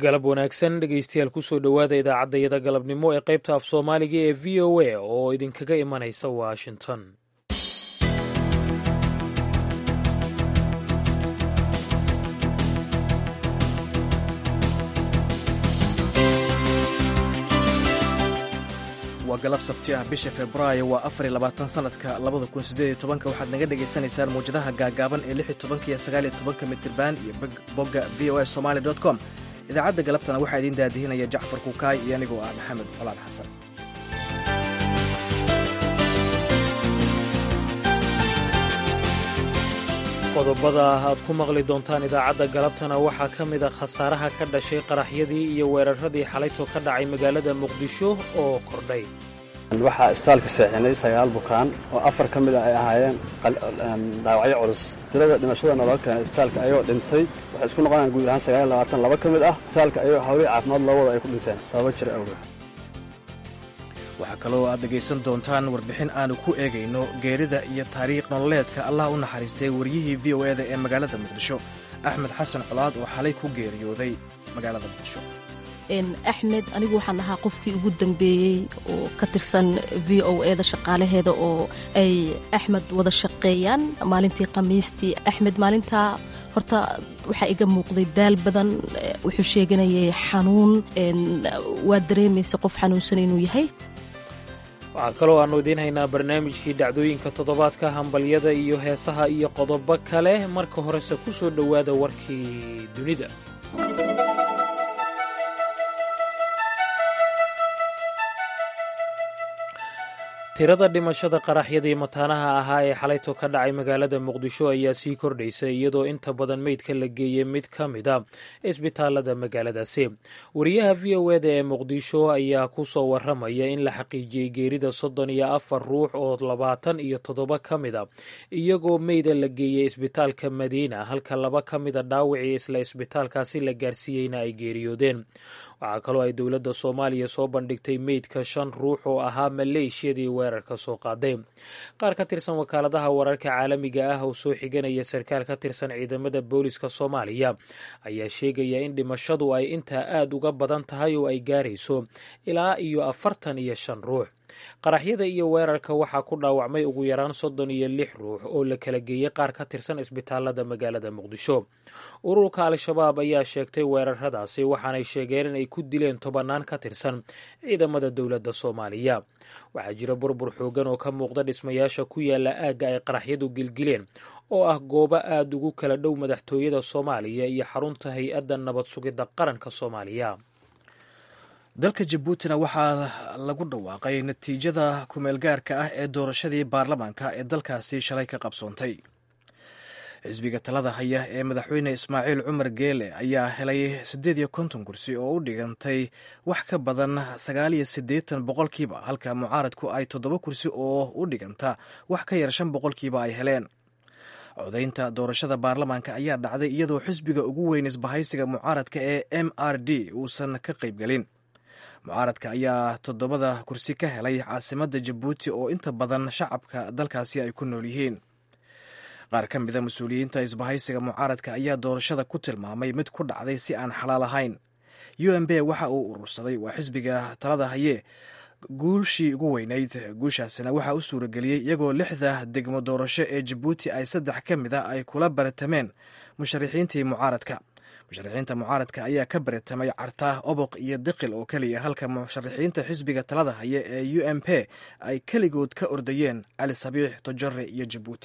galab wanaagsan dhegeystayaal kusoo dhowaada idaacaddayada galabnimo ee qaybta af soomaaliga ee v o a oo idinkaga imanaysa washington waa galab sabti ah bisha februaayo waa afar iyo labaatan sanadka labada kun siddeed iyo tobanka waxaad naga dhagaysanaysaan mawjadaha gaagaaban ee lix iyo tobanka iyo sagaal iyo tobanka mitirban iyo bogga v o a somali dot com idaacadda galabtana waxaa idiin daadihinaya jacfar kukaay iyo anigoo ah maxamed colaad xasan qodobada aad ku maqli doontaan idaacadda galabtana waxaa ka mid a khasaaraha ka dhashay qaraxyadii iyo weeraradii xalayto ka dhacay magaalada muqdisho oo kordhay waxaa istaalka seexinay sagaal bukaan oo afar ka mid a ay ahaayeen dhaawacyo culus tirada dhimashada naloo keenay istaalka ayagoo dhintay waxay isku noqonayaan guud ahaan sagaal labaatan laba ka mid ah istaalka ayagoo hawlihii caafimaad loo wada ay ku dhinteen sababo jira awgeed waxaa kaloo aad dhegaysan doontaan warbixin aanu ku eegayno geerida iyo taariikh nololeedka allah u naxariistay waryihii v o eda ee magaalada muqdisho axmed xasan colaad oo xalay ku geeriyooday magaalada muqdisho axmed anigu waxaan ahaa qofkii ugu dambeeyey oo ka tirsan v o eda shaqaalaheeda oo ay axmed wada shaqeeyaan maalintii khamiistii axmed maalintaa horta waxaa iga muuqday daal badan wuxuu sheeganayay xanuun waa dareemaysa qof xanuunsan inuu yahay waxaa kaloo aannu idiin haynaa barnaamijkii dhacdooyinka toddobaadka hambalyada iyo heesaha iyo qodobo kale marka horese ku soo dhowaada warkii dunida tirada dhimashada qaraxyadii mataanaha ahaa ee xalayto ka dhacay magaalada muqdisho ayaa sii kordhaysa iyadoo inta badan meydka la geeyey mid ka mid a isbitaalada magaaladaasi wariyaha v o eda ee muqdisho ayaa ku soo waramaya in la xaqiijiyey geerida soddon iyo afar ruux oo labaatan iyo toddoba ka mid a iyagoo meyda la geeyey isbitaalka madiina halka laba ka mida dhaawacii isla isbitaalkaasi la gaarsiiyeyna ay geeriyoodeen waxaa kaloo ay dowladda soomaaliya soo bandhigtay meydka shan ruux oo ahaa maleeshiyadii weerarka soo qaaday qaar ka tirsan wakaaladaha wararka caalamiga ah oo soo xiganaya sarkaal ka tirsan ciidamada booliska soomaaliya ayaa sheegaya in dhimashadu ay intaa aad uga badan tahay oo ay gaarayso ilaa iyo afartan iyo shan ruux qaraxyada iyo weerarka waxaa ku dhaawacmay ugu yaraan soddon iyo lix ruux oo la kala geeyey qaar ka tirsan isbitaalada magaalada muqdisho ururka al-shabaab ayaa sheegtay weeraradaasi waxaanay sheegeen in ay ku dileen tobannaan ka tirsan ciidamada dowladda soomaaliya waxaa jira burbur xoogan oo ka muuqda dhismayaasha ku yaala aagga ay qaraxyadu gilgileen oo ah goobo aad ugu kala dhow madaxtooyada soomaaliya iyo xarunta hay-adda nabad sugidda qaranka soomaaliya dalka jabuutina waxaa lagu dhawaaqay natiijada kumeelgaarka ah ee doorashadii baarlamaanka ee dalkaasi shalay ka qabsoontay xisbiga talada haya ee madaxweyne ismaaciil cumar geele ayaa helay siddeed iyo konton kursi oo u dhigantay wax ka badan sagaal iyo siddeetan boqolkiiba halka mucaaradku ay toddoba kursi oo u dhiganta wax ka yar shan boqolkiiba ay heleen codaynta doorashada baarlamaanka ayaa dhacday iyadoo xisbiga ugu weyn isbahaysiga mucaaradka ee m r d uusan ka qaybgelin mucaaradka ayaa toddobada kursi ka helay caasimadda jabuuti oo inta badan shacabka dalkaasi ay ku nool yihiin qaar ka mida mas-uuliyiinta isbahaysiga mucaaradka ayaa doorashada ku tilmaamay mid ku dhacday si aan xalaal ahayn u m b waxa uu urursaday waa xisbiga talada haye guushii ugu weynayd guushaasina waxaa u suurageliyey iyagoo lixda degmo doorasho ee jabuuti ay saddex ka mid a ay kula baratameen musharaxiintii mucaaradka musharaxiinta mucaaradka ayaa ka baratamay carta oboq iyo diqil oo keliya halka musharaxiinta xisbiga talada haya ee u m p ay keligood ka ordayeen cali sabiix tojore iyo jabuuti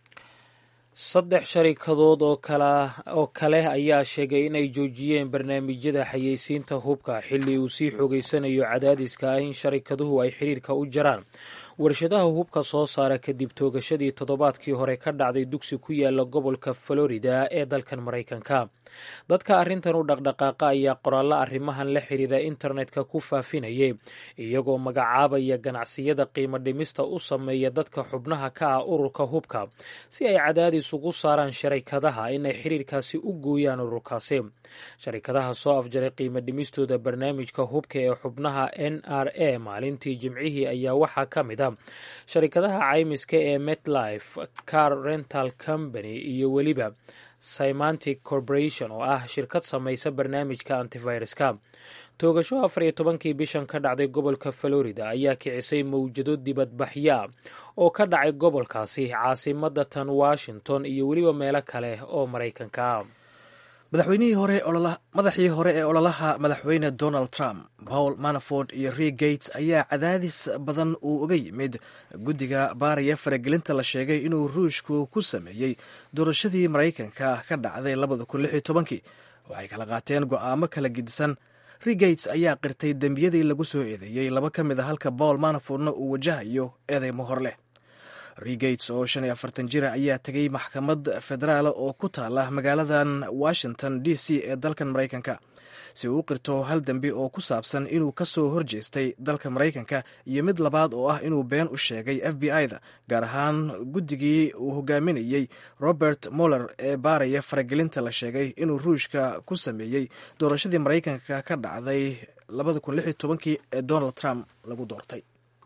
saddex sharikadood oo oo kale ayaa sheegay inay joojiyeen barnaamijyada xayeysiinta hubka xilli uu sii xoogeysanayo cadaadiska ah in sharikaduhu ay xiriirka u jaraan warshadaha hubka soo saara kadib toogashadii toddobaadkii hore ka dhacday dugsi ku yaala gobolka florida ee dalkan maraykanka dadka arrintan u dhaqdhaqaaqa ayaa qoraallo arrimahan la xiriira internetka ku faafinayay iyagoo magacaabaya ganacsiyada qiimo dhimista u sameeya dadka xubnaha ka ah ururka hubka si ay cadaadis ugu saaraan sharikadaha inay xiriirkaasi u gooyaan ururkaasi sharikadaha soo afjaray qiimo dhimistooda barnaamijka hubka ee xubnaha n r a maalintii jimcihii ayaa waxaa ka mid a sharikadaha caymiska ee metlife car rental company iyo weliba symantic corporation oo ah shirkad samaysa barnaamijka antiviruska toogasho afar iyo tobankii bishan ka dhacday gobolka florida ayaa kicisay mawjado dibadbaxya oo ka dhacay gobolkaasi caasimada tan washington iyo weliba meelo kale oo maraykanka madaxweynihii hore madaxii hore ee ololaha madaxweyne donald trump paul manaford iyo ri gates ayaa cadaadis badan uu uga yimid guddiga baaraya faragelinta la sheegay inuu ruushku ku sameeyey doorashadii maraykanka ka dhacday labada kun lix iyo tobankii waxay kala qaateen go'aamo kala gedisan ri gates ayaa qirtay dembiyadii lagu soo eedeeyey laba ka mid a halka paul manafordna uu wajahayo eedeymo hor leh regates oo shan iyo afartan jira ayaa tegay maxkamad federaal oo ku taala magaaladan washington d c ee dalkan maraykanka si uu u qirto hal dembi oo ku saabsan inuu ka soo horjeestay dalka maraykanka iyo mid labaad oo ah inuu been u sheegay f b i-da gaar ahaan guddigii uu hogaaminayey robert moller ee baaraya faragelinta la sheegay inuu ruushka ku sameeyey doorashadii maraykanka ka dhacday labada kun lix iyo tobankii ee donald trump lagu doortay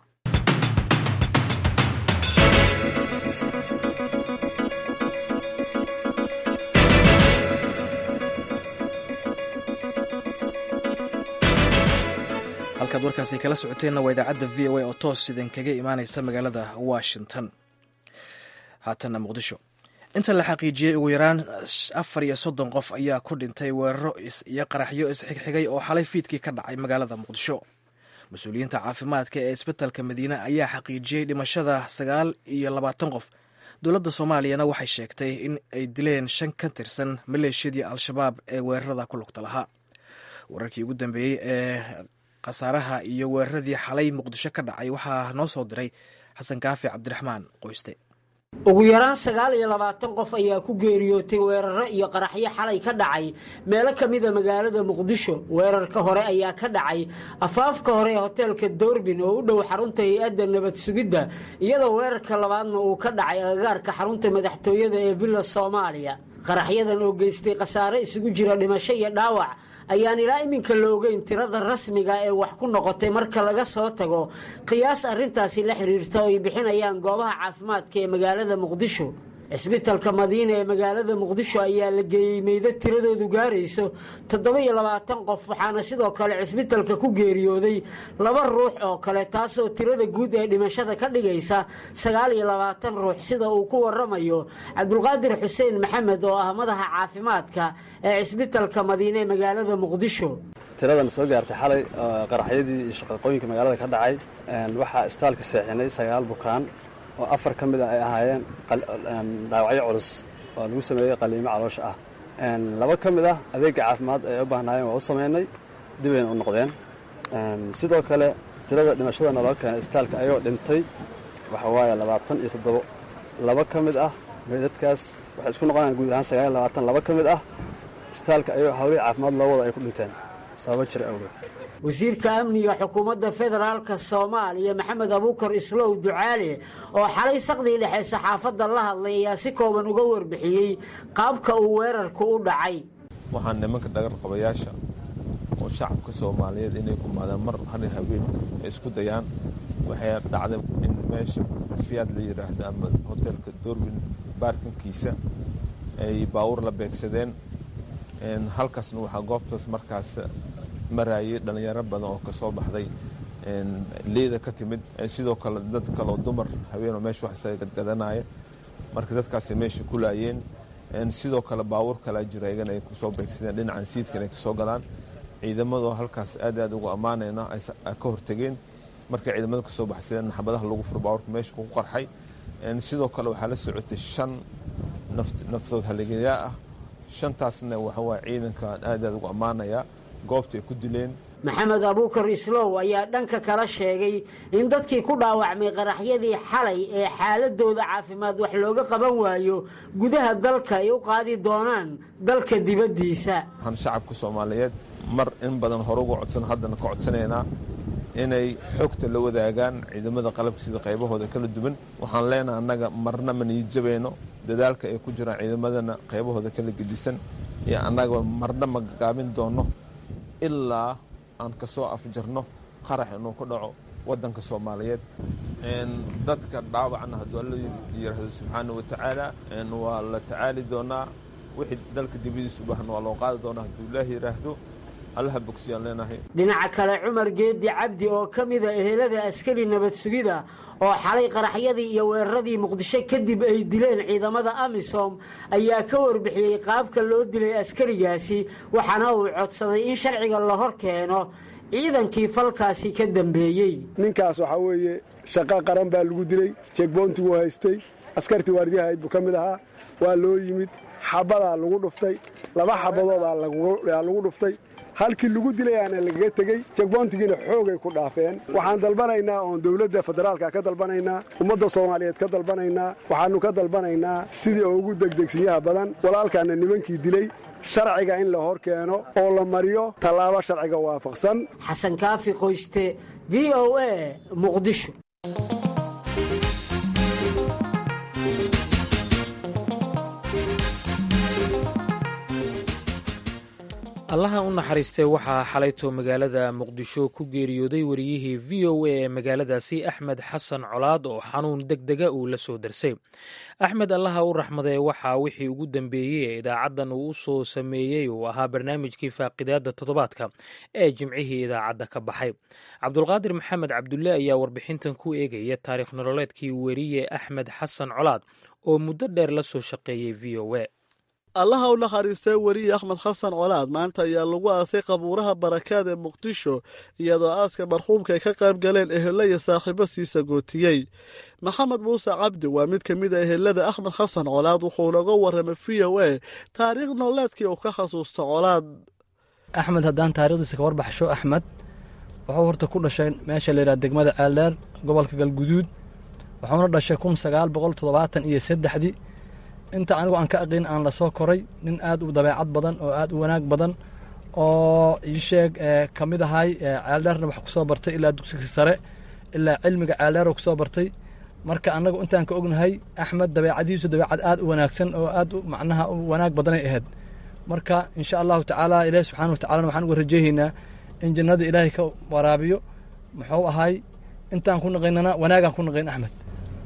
halkaad warkaasi kala socoteenna waa idaacadda v o a oo toos idinkaga imaaneysa magaalada washington haatanna muqdisho inta la xaqiijiyey ugu yaraan afar iyo soddon qof ayaa ku dhintay weeraro iyo qaraxyo isxigxigay oo xalay fiidkii ka dhacay magaalada muqdisho mas-uuliyiinta caafimaadka ee isbitalka madiine ayaa xaqiijiyey dhimashada sagaal iyo labaatan qof dowladda soomaaliyana waxay sheegtay in ay dileen shan ka tirsan maleeshiyadii al-shabaab ee weerarada ku lugta lahaa wararkii ugu dambeeyey ee khasaaraha iyo weeraradii xalay muqdisho ka dhacay waxaa noo soo diray xasan kaafi cabdiraxmaan qoyste ugu yaraan sagaal iyo labaatan qof ayaa ku geeriyootay weeraro iyo qaraxyo xalay ka dhacay meelo ka mida magaalada muqdisho weerarka hore ayaa ka dhacay afaafka hore ee hoteelka doorbin oo u dhow xarunta hay-adda nabad sugidda iyadoo weerarka labaadna uu ka dhacay agagaarka xarunta madaxtooyada ee villa soomaaliya qaraxyadan oo geystay khasaare isugu jira dhimasho iyo dhaawac ayaan ilaa iminka la ogeyn tirada rasmiga ee wax ku noqotay marka laga soo tago qiyaas arrintaasi la xiriirta oo ay bixinayaan goobaha caafimaadka ee magaalada muqdisho cisbitalka madiina ee magaalada muqdisho ayaa la geeyey meydad tiradoodu gaarayso toddoba-iyo labaatan qof waxaana sidoo kale cisbitalka ku geeriyooday laba ruux oo kale taasoo tirada guud ee dhimashada ka dhigaysa sagaal iyo labaatan ruux sida uu ku waramayo cabdulqaadir xuseen maxamed oo ah madaxa caafimaadka ee cisbitalka madiine ee magaalada muqdisho tiradan soo gaartay xalay qaraxyadii iyo shaqaqooyinka magaalada ka dhacay waxaa istaalka seexinay sagaal bukaan oo afar ka mid a ay ahaayeen dhaawacyo culus oo lagu sameeyey qaliimo caloosha ah laba ka mid ah adeegga caafimaad ay u baahnaayeen waa u samaynay dibayna u noqdeen sidoo kale tirada dhimashada naloo keenay istaalka ayagoo dhintay waxa waaye labaatan iyo toddobo laba ka mid ah meydadkaas waxay isku noqonayaan guud ahaan sagaal iyo labaatan laba ka mid ah istaalka ayagoo hawlihii caafimaad loo wada ay ku dhinteen sababo jira awgeed wasiirka amniga xukuumadda federaalka soomaaliya maxamed abuukar islow ducaale oo xalay saqdii dhexe saxaafadda la hadlay ayaa si kooban uga warbixiyey qaabka uu weerarku u dhacay waxaan nimanka dhagarqabayaasha oo shacabka soomaaliyeed inay kumaadaan mar hari habeen ay isku dayaan waxay dhacday in meesha fiyaad la yidhaahdo ama hoteelka doorbin baarkinkiisa ay baawur la beegsadeen halkaasna waxaa goobtaas markaas maraayay dhallinyaro badan oo kasoo baxday liida ka timid sidoo kale dad kaleoo dumar haweenoo meesha wax isaga gadgadanaya marka dadkaasay meesha ku laayeen sidoo kale baawur kalaa jira iyagana ay kusoo beegsadeen dhinacan siidkan ay kasoo galaan ciidamadoo halkaas aad aad ugu ammaanayna ay ka hortegeen markay ciidamada kasoo baxsadeen xabadaha lagu furo baawurka meesha ku qarxay sidoo kale waxaa la socotay shan naftood haligayaa ah shantaasna waxawaa ciidankaan aad aad ugu ammaanayaa goobta ay ku dileen maxamed abuukar islow ayaa dhanka kala sheegay in dadkii ku dhaawacmay qaraxyadii xalay ee xaaladooda caafimaad wax looga qaban waayo gudaha dalka ay u qaadi doonaan dalka dibaddiisa waxaan shacabka soomaaliyeed mar in badan hore uga codsan haddana ka codsanaynaa inay xogta la wadaagaan ciidamada qalabka sida qaybahooda kala duwan waxaan leenaha annaga marna ma niijabayno dadaalka ay ku jiraan ciidamadana qaybahooda kala gedisan iyo annaga marna ma gaabin doonno ilaa aan ka soo afjarno qarax inuu ku dhaco waddanka soomaaliyeed dadka dhaawacna hadduu alla yidhaahdo subxaana wa tacaala waa la tacaali doonaa wixii dalka dibadiisa u baahan waa loo qaadi doonaa hadduu ilaahi yidhaahdo allaha bogsiyaan leenahay dhinaca kale cumar geedi cabdi oo ka mida ehelada askari nabad sugida oo xalay qaraxyadii iyo weeraradii muqdisho kadib ay dileen ciidamada amisom ayaa ka warbixiyey qaabka loo dilay askarigaasi waxaana uu codsaday in sharciga la hor keeno ciidankii falkaasi ka dambeeyey ninkaas waxaa weeye shaqo qaran baa lagu dilay jegboontiguu haystay askartii waardiyahayd buu ka mid ahaa waa loo yimid xabadaa lagu dhuftay laba xabadoodaa lagu dhuftay halkii lagu dilayaana lagaga tegey jegboontigiina xoogay ku dhaafeen waxaan dalbanaynaa oon dowladda federaalka ka dalbanaynaa ummadda soomaaliyeed ka dalbanaynaa waxaannu ka dalbanaynaa sidii ugu degdegsinyaha badan walaalkaana nimankii dilay sharciga in la hor keeno oo la mariyo tallaabo sharciga waafaqsan xasan kaafi qoyste v o a muqdisho allaha u naxariistay waxaa xalayto magaalada muqdisho ku geeriyooday wariyihii v o a ee magaaladaasi axmed xasan colaad oo xanuun deg dega uu la soo darsay axmed allaha u raxmadee waxaa wixii ugu dambeeyey ee idaacaddan uu u soo sameeyey uu ahaa barnaamijkii faaqidaadda toddobaadka ee jimcihii idaacadda ka baxay cabdulqaadir maxamed cabdulle ayaa warbixintan ku eegaya taariikh nololeedkii weriye axmed xasan colaad oo muddo dheer la soo shaqeeyey v o a allaha u naxariistay weriye axmed xasan colaad maanta ayaa lagu aasay qabuuraha barakaad ee muqdisho iyadoo aaska marxuumka ay ka qayb galeen ehelo iyo saaxiibo siisa gootiyey maxamed muuse cabdi waa mid ka mid a ehelada axmed xasan colaad wuxuuna uga warramay v o a taariikh nololeedkii uu ka xasuusto colaad axmed haddaan taarikhdiisa ka warbaxsho axmed wuxuu horta ku dhashay meesha layidhaha degmada ceeldheer gobolka galguduud wuxuuna dhashay kun sagaal boqol toddobaatan iyo saddexdii inta anigu aan ka aqin aan la soo koray nin aad u dabeecad badan oo aad u wanaag badan oo iisheeg ka mid ahay ceeldheerna wax ku soo bartay ilaa dugsiga sare ilaa cilmiga ceeldheer ku soo bartay marka annagu intaan ka ognahay axmed dabeecadiisu dabeecad aad u wanaagsan oo aad macnaha u wanaag badanay ahayd marka insha allahu tacaala ilaahi subxaana wa tacalana waxaan uga rajeehaynaa in jannada ilaahay ka waraabiyo muxuu ahay intaan ku naqaynana wanaagaan ku naqayn axmed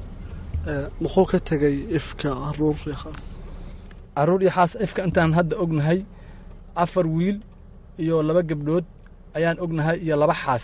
muxuu ka tegay ifka caruur iyo xaas caruur iyo xaas ifka intaan hadda ognahay afar wiil iyo laba gabdhood ayaan ognahay iyo laba xaas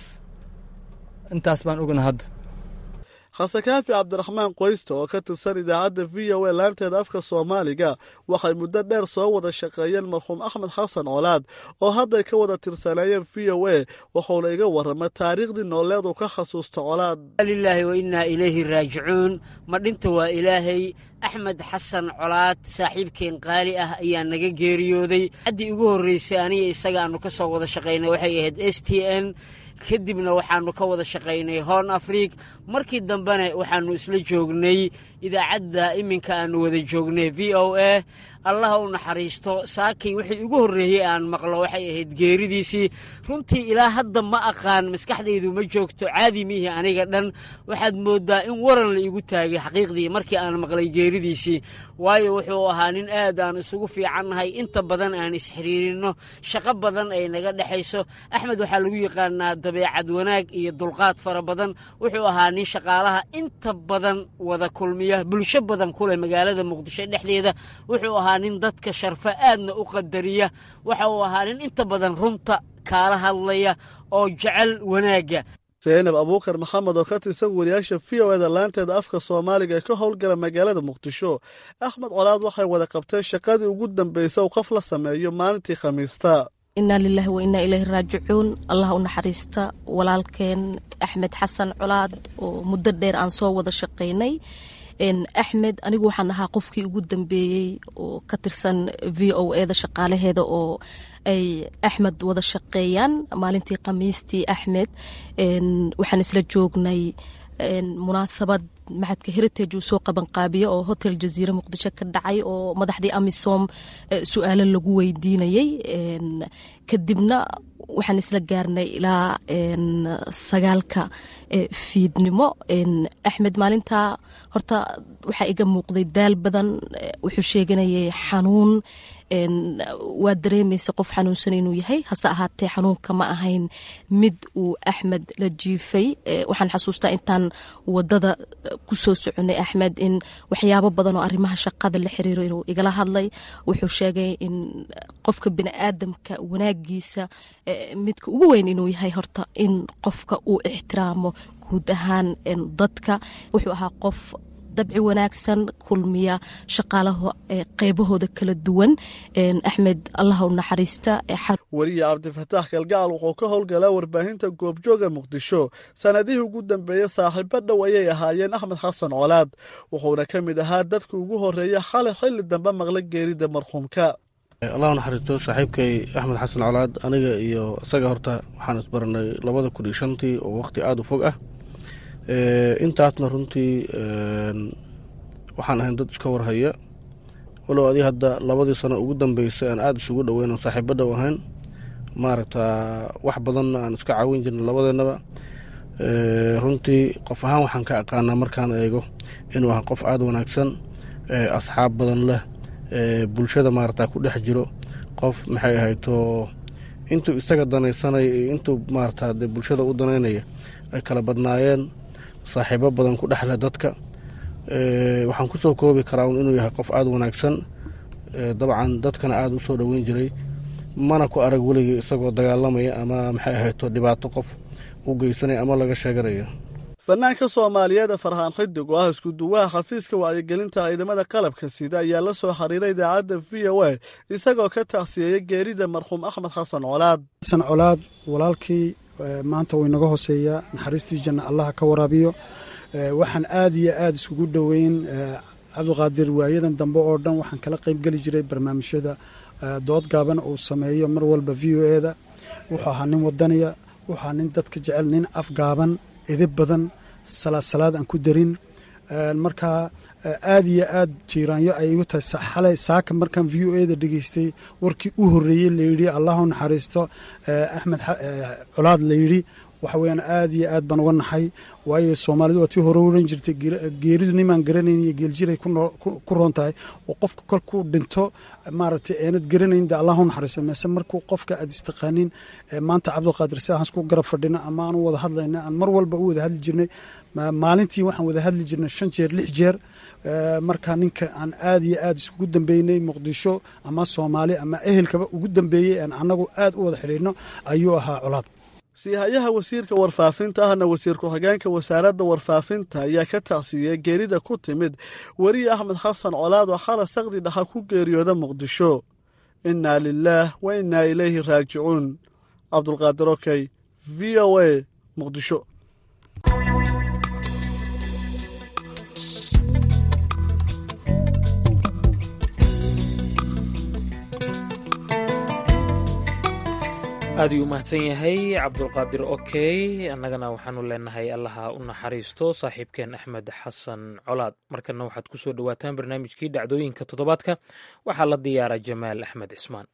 intaas baan ognahay hadda xasan kaafi cabdiraxmaan qoysta oo ka tirsan idaacadda v o a laanteeda afka soomaaliga waxay muddo dheer soo wada shaqeeyeen marxuum axmed xasan colaad oo hadday ka wada tirsaneeyeen v o a wuxuuna iga warramay taariikhdii nooleed uu ka xasuusto colaad lilaahi wa innaa ilayhi raajicuun ma dhinta waa ilaahay axmed xasan colaad saaxiibkeen qaali ah ayaa naga geeriyooday haddii ugu horreysay aniga isaga aanu ka soo wada shaqaynay waxay ahayd s t n kadibna waxaannu ka wada shaqaynay hoorn afriik markii dambena waxaannu isla joognay idaacadda iminka aannu wada joognay v o a allaha u naxariisto saakay wixii ugu horreeyey aan maqlo waxay ahayd geeridiisii runtii ilaa hadda ma aqaan maskaxdaydu ma joogto caadi miihi aniga dhan waxaad mooddaa in waran la igu taagay xaqiiqdii markii aan maqlay geeridiisii waayo wuxuu ahaa nin aad aan isugu fiicannahay inta badan aan isxiriirinno shaqo badan ay naga dhexayso axmed waxaa lagu yaqaanaa dabeecad wanaag iyo dulqaad fara badan wuxuu ahaa nin shaqaalaha inta badan wada kulmiya bulsho badan kuleh magaalada muqdisho dhexdeeda wuxuu ahaa nin dadka sharfo aadna u qadariya waxa uu ahaa nin inta badan runta kaala hadlaya oo jecel wanaagga zaynab abuukar maxamed oo ka tirsan wariyaasha v o eda laanteeda afka soomaaliga ee ka howlgala magaalada muqdisho axmed colaad waxay wada qabteen shaqadii ugu dambaysa uu qof la sameeyo maalintii khamiista inaa lilaahi wa innaa ilayhi raajicuun allah u naxariista walaalkeen axmed xasan colaad oo muddo dheer aan soo wada shaqaynay axmed anigu waxaan ahaa qofkii ugu dambeeyey oo ka tirsan v o eda shaqaalaheeda oo ay axmed wada shaqeeyaan maalintii khamiistii axmed waxaan isla joognay munaasabad maxadka heritage uu soo qabanqaabiye oo hotel jaziire muqdisho ka dhacay oo madaxdii amisom su-aalo lagu weydiinayey kadibna waxaan isla gaarnay ilaa sagaalka fiidnimo axmed maalinta horta waxaa iga muuqday daal badan wuxuu sheeganayay xanuun waa dareemaysa qof xanuunsan inuu yahay hase ahaatee xanuunka ma ahayn mid uu axmed la jiifay waxaan xasuustaa intaan wadada kusoo soconay axmed in waxyaabo badan oo arrimaha shaqada la xiriiro inuu igala hadlay wuxuu sheegay in qofka biniaadamka wanaagiisa midka ugu weyn inuu yahay horta in qofka uu ixtiraamo guud ahaan dadka wuxuu ahaa qof dabci wanaagsan kulmiya shaqaalaha qeybahooda kala duwan axmed allah u naxariista weriye cabdifataax galgacal wuxuu ka howlgalaa warbaahinta goobjooga muqdisho sanadihii ugu dambeeyey saaxiibo dhow ayay ahaayeen axmed xasan colaad wuxuuna ka mid ahaa dadka ugu horeeya xalay xilli dambe maqla geerida marxuumka allah naxariisto saaxiibkay axmed xasan colaad aniga iyo isaga horta waxaan isbaranay labada kun iyo shantii oo waqti aada u fog ah intaasna runtii waxaan ahayn dad iska warhaya walow adii hadda labadii sano ugu dambeysay aan aada isugu dhoweyn oo saaxiibo dhow ahayn maaragta wax badanna aan iska caawin jirnay labadeennaba runtii qof ahaan waxaan ka aqaanaa markaan eego inuu ahaa qof aada wanaagsan asxaab badan leh bulshada maaragta ku dhex jiro qof maxay ahayto intuu isaga danaysanaya iyo intuu maarata dee bulshada u danaynaya ay kala badnaayeen saaxiibo badan ku dhexleh dadka waxaan ku soo koobi karaa un inuu yahay qof aada wanaagsan dabcan dadkana aada u soo dhoweyn jiray mana ku arag weligii isagoo dagaalamaya ama maxay ahayto dhibaato qof u geysanaya ama laga sheeganaya fanaanka soomaaliyeed farxaan xidig oo ah iskuduwaha xafiiska wacyigelinta ciidamada qalabka sida ayaa la soo xiriiray idaacadda v o a isagoo ka tacsiyeeya geerida marxuum axmed xasan colaad xasan colaad walaalkii maanta wuu inaga hooseeyaa naxariistii janna allaha ka waraabiyo waxaan aad iyo aada iskugu dhoweyn cabdiqaadir waayadan dambe oo dhan waxaan kala qaybgeli jiray barnaamijyada dood gaaban uu sameeyo mar walba v o eda wuxuu ahaa nin wadaniya wuxuu ahaa nin dadka jecel nin afgaaban idib badan salaad aan ku darin markaa aad iyo aad jiiraanyo ay igu tahay xalay saaka markaan v o eda dhegeystay warkii u horreeyey layidhi allahu naxariisto axmed colaad layidhi waxa weyaan aad iyo aad baan uga naxay waayo soomaalidu waa tii hore oran jirtay geeridu nimaan garanayn iyo geeljiray ku roon tahay oo qofka kolkuu dhinto maaragtay eenad garanayn de allahu naxariisto meese markuu qofka aad istaqaanin maanta cabdiqaadir si aan isku garab fadhino ama aan u wada hadlayna aan mar walba u wada hadli jirnay maalintii waxaan wada hadli jirnay shan jeer lix jeer markaa ninka aan aad iyo aad iskugu dambeynay muqdisho ama soomaali ama ehelkaba ugu dambeeyey aan annagu aad u wada xidhiidhno ayuu ahaa colaad siihayaha wasiirka warfaafinta ahna wasiir ku-xigeenka wasaaradda warfaafinta ayaa ka tacsiiyey geerida ku timid weriye axmed xasan colaad oo xala sakdi dhaxa ku geeriyooda muqdisho innaa lilaah wa innaa ilayhi raajicuun cabdulqaadir okey v o a muqdisho aad uu mahadsan yahay cabdulqaadir okey annagana waxaanu leenahay allaha u naxariisto saaxiibkeen axmed xasan colaad markana waxaad ku soo dhowaataan barnaamijkii dhacdooyinka toddobaadka waxaa la diyaara jamaal axmed cismaan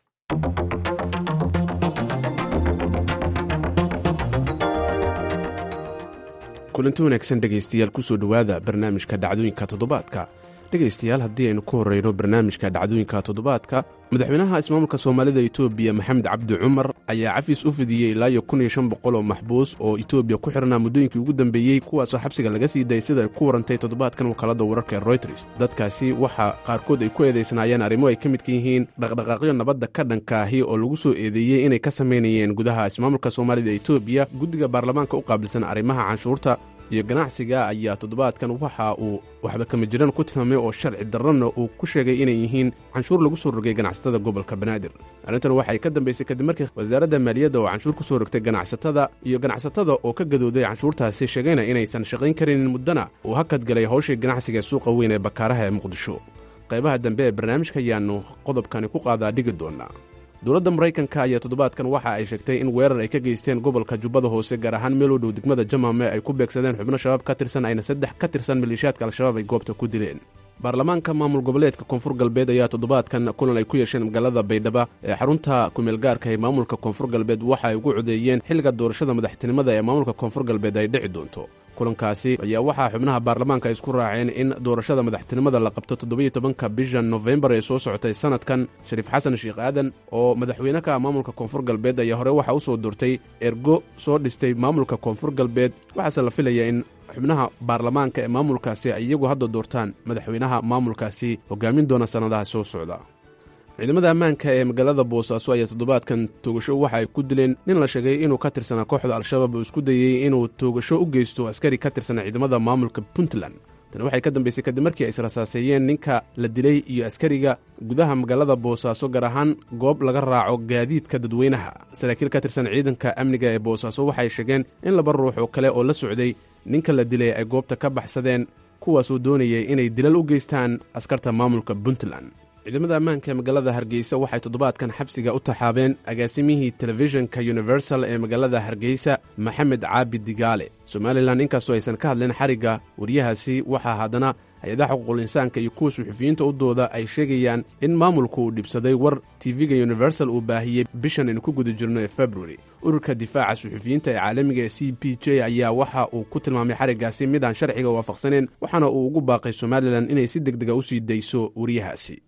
kulanti wanaagsan dhegaystayaal kusoo dhowaada barnaamijka dhacdooyinka toddobaadka dhegaystayaal haddii aynu ku horreyno barnaamijka dhacdooyinka toddobaadka madaxweynaha ismaamulka soomaalida etoobiya maxamed cabdi cumar ayaa cafiis u fidiyey ilaa iyo kun iyo shan boqol oo maxbuus oo etoobiya ku xirnaa muddooyinkii ugu dambeeyey kuwaasoo xabsiga laga sii dayay sida ay ku warantay toddobaadkan wakaalada wararka ee royters dadkaasi waxaa qaarkood ay ku eedaysnaayeen arrimo ay ka midka yihiin dhaqdhaqaaqyo nabadda ka dhankaahi oo lagu soo eedeeyey inay ka samaynayeen gudaha ismaamulka soomaalida etoobiya guddiga baarlamaanka u qaabilsan arrimaha canshuurta iyo ganacsiga ayaa toddobaadkan waxa uu waxba kama jiraan ku tilmaamay oo sharci darrana uu ku sheegay inay yihiin canshuur lagu soo rogay ganacsatada gobolka banaadir arrintan waxay ka dambaysay kadib markii wasaaradda maaliyadda oo canshuur ku soo rogtay ganacsatada iyo ganacsatada oo ka gadooday canshuurtaasi sheegayna inaysan shaqayn karinin muddana uu hakadgalay hawshii ganacsiga ee suuqa weyn ee bakaaraha ee muqdisho qaybaha dambe ee barnaamijka ayaannu qodobkani ku qaadaa dhigi doonaa dowladda maraykanka ayaa toddobaadkan waxa ay sheegtay in weerar ay ka geysteen gobolka jubbada hoose gaar ahaan meel u dhow degmada jamame ay ku beegsadeen xubno shabaab ka tirsan ayna saddex ka tirsan maleeshiyaadka al-shabaab ay goobta ku dileen baarlamaanka maamul goboleedka koonfur galbeed ayaa toddobaadkan kulan ay ku yeesheen magaalada baydhaba ee xarunta kumeelgaarka ee maamulka koonfur galbeed waxa ay ugu codeeyeen xilliga doorashada madaxtinimada ee maamulka koonfur galbeed ay dhici doonto kulankaasi ayaa waxaa xubnaha baarlamaanka isku raaceen in doorashada madaxtinimada la qabto toddobiyo tobanka bisha nofembar ee soo socotay sanadkan shariif xasan sheekh aadan oo madaxweyne ka ah maamulka koonfur galbeed ayaa hore waxaa u soo doortay ergo soo dhistay maamulka koonfur galbeed waxaase la filaya in xubnaha baarlamaanka ee maamulkaasi ay iyagu hadda doortaan madaxweynaha maamulkaasi hogaamin doona sannadaha soo socda ciidamada ammaanka ee magaalada boosaaso ayaa toddobaadkan toogasho waxa ay ku dileen nin la sheegay inuu ka tirsanaa kooxda al-shabaab oo isku dayey inuu toogasho u geysto askari ka tirsanaa ciidamada maamulka puntland tani waxay ka dambaysay kadib markii ay israsaaseeyeen ninka la dilay iyo askariga gudaha magaalada boosaaso gaar ahaan goob laga raaco gaadiidka dadweynaha saraakiil ka tirsan ciidanka amniga ee boosaaso waxay sheegeen in laba ruux oo kale oo la socday ninka la dilay ay goobta ka baxsadeen kuwaasoo doonayay inay dilal u geystaan askarta maamulka puntland ciidamada ammaanka ee magaalada hargeysa waxay toddobaadkan xabsiga u taxaabeen agaasimihii telefishinka universal ee magaalada hargeysa maxamed caabi digaale somalilan inkastoo aysan ka hadleen xarigga wariyahaasi waxaa haddana hay-adaha xuquuqul insaanka iyo kuwa suxufiyiinta u dooda ay sheegayaan in maamulku uu dhibsaday war tv-ga universal uu baahiyey bishan aynu ku guda jirno ee februari ururka difaaca suxufiyiinta ee caalamiga ee c p j ayaa waxa uu ku tilmaamay xariggaasi mid aan sharciga waafaqsaneen waxaana uu ugu baaqay somalilan inay si deg dega u sii dayso wariyahaasi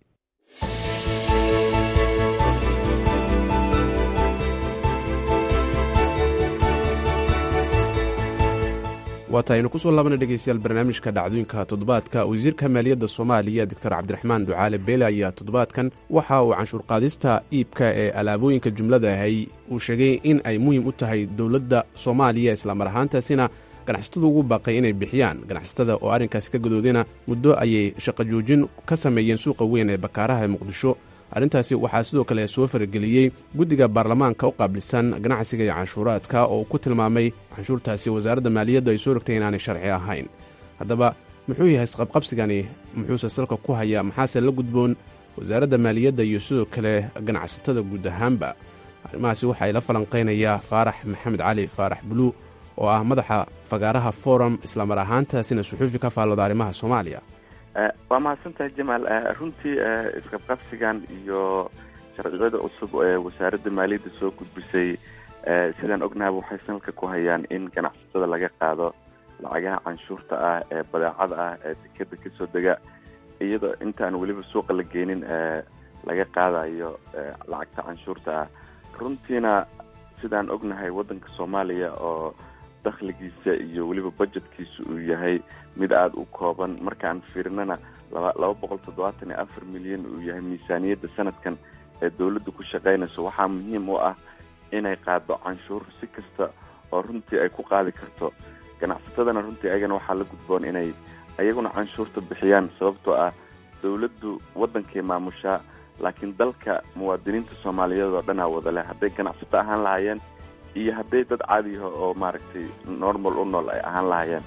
waata aynu ku soo laabana dhegeystayaal barnaamijka dhacdooyinka toddobaadka wasiirka maaliyadda soomaaliya doctor cabdiraxmaan ducaale beele ayaa toddobaadkan waxa uu canshuurqaadista iibka ee alaabooyinka jumlada ahay uu sheegay in ay muhiim u tahay dowladda soomaaliya islamar ahaantaasina ganacsatada ugu baaqay inay bixiyaan ganacsatada oo arrinkaasi ka gadoodayna muddo ayay shaqo joojin ka sameeyeen suuqa weyn ee bakaaraha ee muqdisho arrintaasi waxaa sidoo kale soo farageliyey guddiga baarlamaanka u qaabilsan ganacsiga iyo canshuuraadka oo ku tilmaamay canshuurtaasi wasaaradda maaliyaddu ay soo rogtay inaanay sharci ahayn haddaba muxuu yahay isqabqabsigani muxuuse salka ku hayaa maxaase la gudboon wasaaradda maaliyadda iyo sidoo kale ganacsatada guud ahaanba arrimahaasi waxaa ila falanqaynayaa faarax maxamed cali faarax buluu oo ah madaxa fagaaraha forum islamar ahaantaasina suxuufi ka faallooda arrimaha soomaaliya waa mahadsantahay jamaal runtii isqabqabsigan iyo sharciyada cusub ee wasaaradda maaliyadda soo gudbisay sidaan ognahaba waxay sanadka ku hayaan in ganacsatada laga qaado lacagaha canshuurta ah ee badeecada ah ee dekeda kasoo dega iyadoo intaan weliba suuqa la geenin laga qaadayo lacagta canshuurta ah runtiina sidaan ognahay waddanka soomaaliya oo dakhligiisa iyo weliba budgetkiisa uu yahay mid aada u kooban markaan fiirinana laba laba boqol toddobaatan iyo afar milyan uu yahay miisaaniyadda sanadkan ee dowladda ku shaqaynayso waxaa muhiim u ah inay qaado canshuur si kasta oo runtii ay ku qaadi karto ganacsatadana runtii ayagana waxaa la gudboon inay ayaguna canshuurta bixiyaan sababtoo ah dowladdu waddankay maamushaa laakiin dalka muwaadiniinta soomaaliyeed oo dhanaa wada leh hadday ganacsato ahaan lahaayeen iyo hadday dad caadiyaho oo maaragtay normal u nool ay ahaan lahaayeen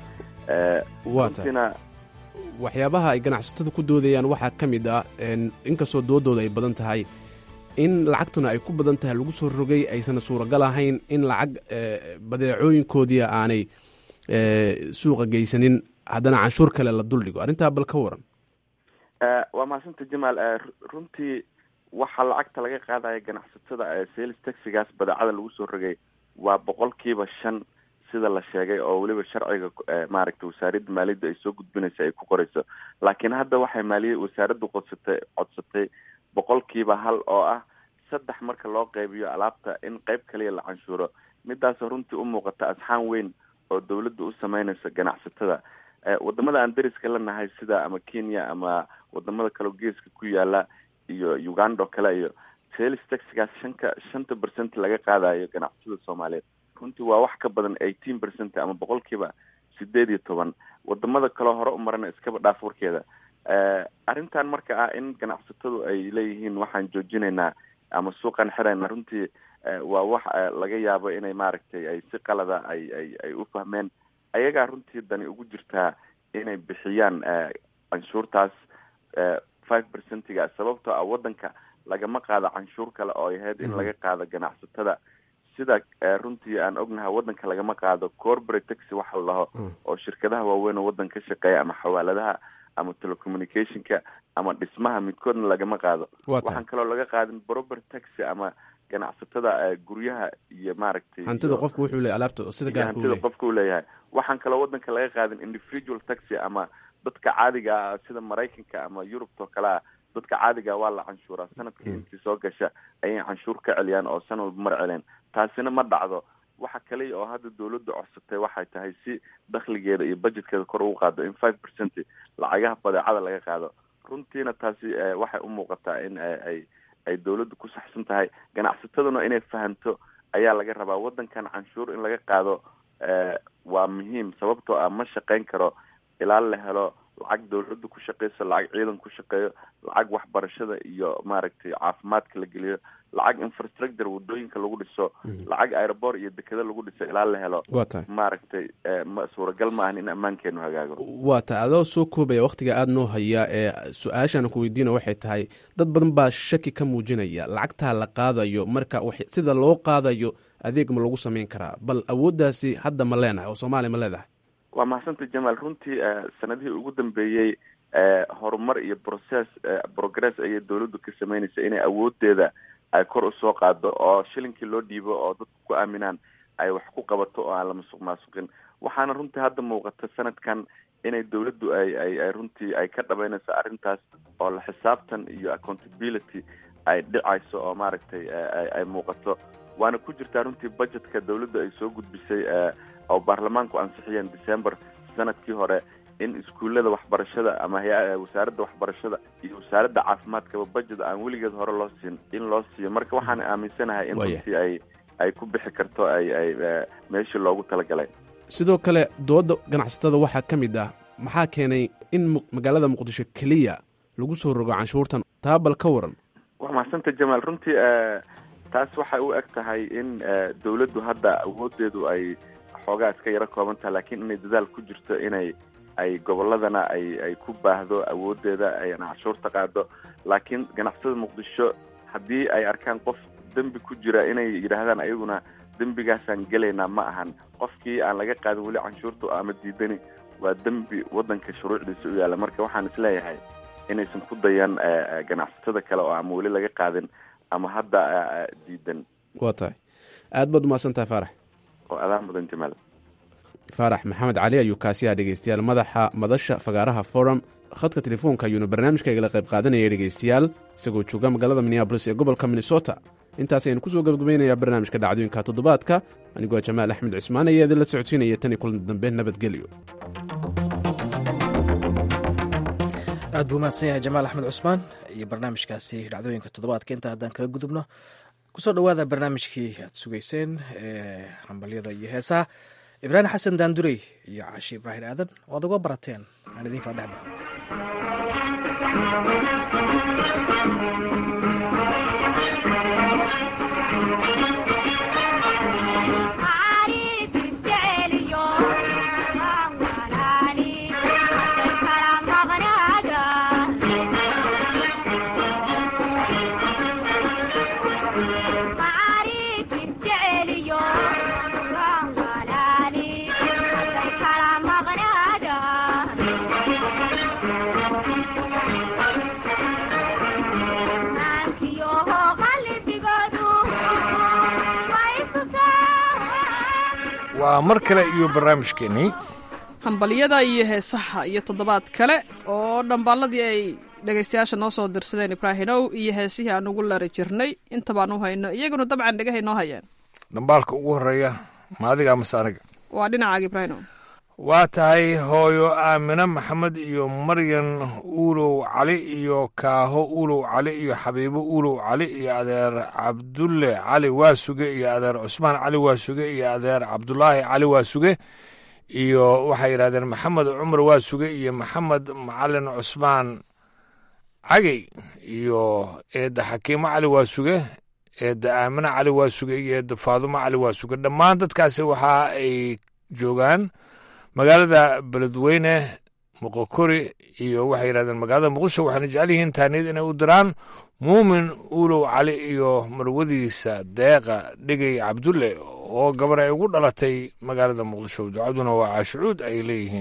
runtiina waxyaabaha ay ganacsatada ku doodayaan waxaa ka mid ah inkastoo doodooda ay badan tahay in lacagtuna ay ku badan tahay lagu soo rogay aysan suuragal ahayn in lacag badeecooyinkoodii aanay suuqa geysanin haddana canshuur kale la duldhigo arrintaa bal ka waran waa mahadsanta jamaal runtii waxaa lacagta laga qaadaya ganacsatada sales taxigaas badeecada lagu soo rogay waa boqolkiiba shan sida la sheegay oo weliba sharciga maaragtay wasaaradda maaliyadda ay soo gudbinaysa ay ku qorayso laakiin hadda waxay maaliya wasaaraddu qodsatay codsatay boqolkiiba hal oo ah saddex marka loo qaybiyo alaabta in qayb kaliya la canshuuro midaasoo runtii u muuqata asxaan weyn oo dowladda u sameynaysa ganacsatada wadamada aan dariska la nahay sida ama kenya ama wadamada kaleo geeska ku yaala iyo uganda oo kale iyo sales taxigaas shanka shanta percent laga qaadayo ganacsatada soomaaliyeed runtii waa wax ka badan eighteen percent ama boqolkiiba sideed iyo toban wadamada kaleo hore u marana iskaba dhaaf warkeeda arrintan marka ah in ganacsatadu ay leeyihiin waxaan joojinaynaa ama suuqan xirayna runtii waa wax laga yaabo inay maaragtay ay si qalada ay ay ay u fahmeen ayagaa runtii dani ugu jirtaa inay bixiyaan canshuurtaas five percentiga sababtoo ah waddanka lagama qaado canshuur kale oo ay ahayd in laga qaado ganacsatada sida runtii aan ognahay waddanka lagama qaado corporate taxi waxa la dhaho oo shirkadaha waaweyn oo waddanka ka shaqeeya ama xawaaladaha ama telecommunicationka ama dhismaha midkoodna lagama qaado waxaan kaloo laga qaadin proper taxi ama ganacsatada guryaha iyo maaragtay hantida qofku wuxuu leeyahy alaabta sida gaarka hantida qofka uu leeyahay waxaan kaloo wadanka laga qaadin individual taxi ama dadka caadiga ah sida maraykanka ama yurubta oo kale ah dadka caadiga waa la canshuuraa sanadkii intii soo gasha ayay canshuur ka celiyaan oo san walba mar celeen taasina ma dhacdo waxa kaliya oo hadda dawladda codsatay waxay tahay si dakhligeeda iyo budgetkeeda kor ugu qaado in five percent lacagaha badeecada laga qaado runtiina taasi waxay u muuqataa in ay ay dawladdu ku saxsan tahay ganacsataduna inay fahamto ayaa laga rabaa wadankan canshuur in laga qaado waa muhiim sababtoo ah ma shaqayn karo ilaa la helo lacag dawladda ku shaqeyso lacag ciidan ku shaqeeyo lacag waxbarashada iyo maaragtay caafimaadka la geliyo lacag infrastructure wadooyinka lagu dhiso lacag aeroport iyo dekeda lagu dhiso ilaa la helo waa tahay maaragtay ma suuragal ma ahan in ammaankeenu hagaago waa tahay adoo soo koobaya wakhtiga aada noo hayaa ee su-aashaan ku weydiina waxay tahay dad badan baa shaki ka muujinaya lacagtaa la qaadayo marka sida loo qaadayo adeeg ma lagu samayn karaa bal awooddaasi hadda ma leenahay oo soomaaliya ma leedahay waa mahadsantahy jamaal runtii sanadihii ugu dambeeyey horumar iyo process progress ayay dawladdu ka sameynaysa inay awoodeeda ay kor usoo qaado oo shilinkii loo dhiibo oo dadku ku aaminaan ay wax ku qabato oo aan la masuq maasuqin waxaana runtii hadda muuqata sanadkan inay dawladdu ay ay ay runtii ay ka dhabeynayso arrintaas oo la xisaabtan iyo accountability ay dhicayso oo maaragtay ay muuqato waana ku jirtaa runtii budgetka dawladdu ay soo gudbisay oo baarlamaanku ansixiyeen december sanadkii hore in iskuullada waxbarashada ama hay- wasaaradda waxbarashada iyo wasaaradda caafimaadkaba budget aan weligeed hore loo siin in loo siiyo marka waxaan aaminsanahay in runtii ay ay ku bixi karto ay ay meeshii loogu talagalay sidoo kale dooda ganacsatada waxaa ka mid ah maxaa keenay in magaalada muqdisho keliya lagu soo rogo canshuurtan taa bal ka waran waa mahadsanta jamaal runtii taas waxay u eg tahay in dawladdu hadda awoodeedu ay xoogaa iska yaro kooban tahay laakiin inay dadaal ku jirto inay ay gobolladana ay ay ku baahdo awoodeeda ayna canshuurta qaado laakiin ganacsatada muqdisho haddii ay arkaan qof dembi ku jira inay yidhaahdaan ayaguna dembigaasaan gelaynaa ma ahan qofkii aan laga qaadin weli canshuurta ama diidani waa dembi waddanka shuruucdiisa u yaalla marka waxaan isleeyahay inaysan ku dayan ganacsatada kale oo ama weli laga qaadin ama hadda diidan waa tahay aad baad umahadsan tahay faarax oo adaan mudan jamaal faarax maxamed cali ayuu kaasiyaa dhegeystayaal madaxa madasha fagaaraha forum khadka telefoonka ayuuna barnaamijkaygala qayb qaadanaya dhegeystayaal isagoo jooga magaalada minneabolis ee gobolka minnesota intaas aynu kusoo gabagabaynayaa barnaamijka dhacdooyinka toddobaadka anigoo jamaal axmed cismaan ayaa idinla socodsiinaya tan iyo kulan dambe nabadgelyo aad buu mahadsan yahay jamaal axmed cusmaan iyo barnaamijkaasi dhacdooyinka toddobaadka inta haddaan kaga gudubno kusoo dhowaada barnaamijkii aad sugayseen ee hambalyada iyo heesaha ibraahim xasan daandurey iyo caashi ibraahim aadan waad uga barateen aan idinkaa dhexba waa mar kale iyo barnaamijkeennii hambalyada iyo heesaha iyo toddobaad kale oo dhambaalladii ay dhegaystayaasha noo soo dirsadeen ibraahimow iyo heesihii aan ugu lari jirnay intabaan u hayno iyaguna dabcan dhegahay noo hayeen dhambaalka ugu horreeya ma adiga amase aniga waa dhinacaaga ibraahimow waa tahay hooyo aamine maxamed iyo maryan uulow cali iyo kaaho uulow cali iyo xabiibo uulow cali iyo adeer cabdulle cali waasuge iyo adeer cusmaan cali waasuge iyo adeer cabdulaahi cali waasuge iyo waxay yidhahdeen maxamed cumar waasuge iyo maxamed macalin cusmaan cagey iyo eedda xakiimo cali waasuge eedda aamine cali waasuge iyo eedda faadumo cali waasuge dhammaan dadkaasi waxa ay joogaan magaalada beledweyne moqokori iyo waxay yidhahdeen magaalada muqdisho waxayna jecel yihiin taaniyad inay u diraan muumin uulow cali iyo marwadiisa deeqa dhegey cabdulle oo gabar ay ugu dhalatay magaalada muqdisho ducaduna waa caashucuud ay leeyihiin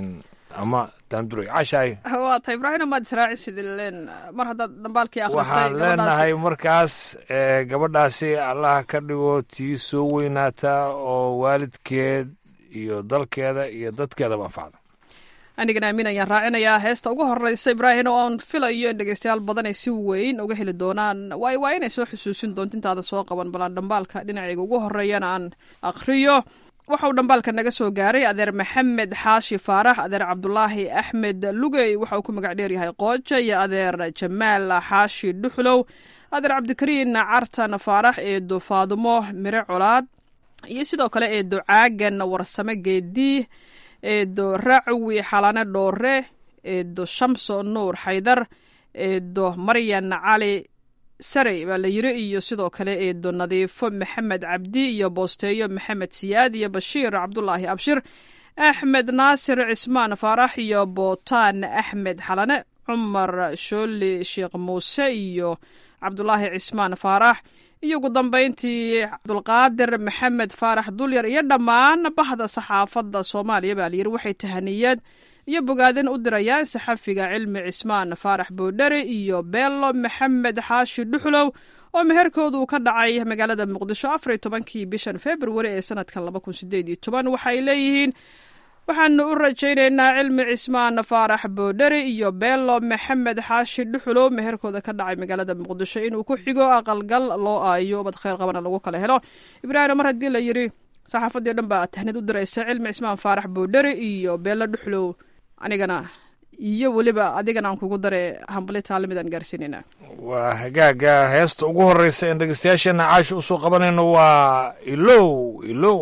ama daanduray cashaay waa ta ibraahim maad israacisid leen mar haddaad dhambaalkii akhrisay waxaan leenahay markaas gabadhaasi allaha ka dhigo tii soo weynaata oo waalidkeed iyo dalkeeda iyo dadkeedaba anfacda anigana aamin ayaan raacinayaa heesta ugu horeysa ibraahim oo aan filayo in dhegeystayaal badan ay si weyn uga heli doonaan waay waa inay soo xusuusin doonto intaadan soo qaban balaan dhambaalka dhinacayga ugu horeeyana aan akhriyo waxa uu dhambaalka naga soo gaaray adeer maxamed xaashi faarax adeer cabdulaahi axmed lugey waxa uu ku magac dheeryahay qooja iyo adeer jamaal xaashi dhuxlow adeer cabdikariin cartan faarax eedo faadumo mire colaad iyo sidoo kale eedo caagan warsame geedii eedo racwi xalane dhoore eedo shamso nuur xaydar eedo maryan cali sarey baa la yiri iyo sidoo kale eedo nadiifo maxamed cabdi iyo boosteeyo maxamed siyaad iyo bashiir cabdulaahi abshir axmed naasir cismaan faarax iyo bootaan axmed xalane cumar shooli sheekh muuse iyo cabdulaahi cismaan faarax iyo ugu dambeyntii cabdulqaadir maxamed faarax dulyar iyo dhammaan bahda saxaafadda soomaaliya baa layiri waxay tahaniyad iyo bogaadin u dirayaan saxafiga cilmi cismaan faarax boodheri iyo beelo maxamed xaashi dhuxlow oo meherkoodu ka dhacay magaalada muqdisho afar iyo tobankii bishan februari ee sanadkan laba kun sideed iyo toban waxay leeyihiin waxaanu u rajaynaynaa cilmi cismaan faarax boodheri iyo beelo maxamed xaashi dhuxulow meherkooda ka dhacay magaalada muqdisho inuu ku xigo aqalgal loo aayo ubad kheyr qabana lagu kala helo ibraahim mar haddii la yiri saxaafadii o dhan baa tahnid u diraysa cilmi cismaan faarax boodheri iyo beelo dhuxulow anigana iyo weliba adigana aan kugu dare hambali taalimidaan gaarsiinayna waa hagaaga heesta ugu horeysa een dhegeystayaasheena caasha usoo qabanayno waa ilow ilow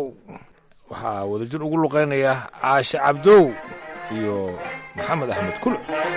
waxaa wadajir ugu luqeynaya caashe cabdow iyo maxamed axmed kule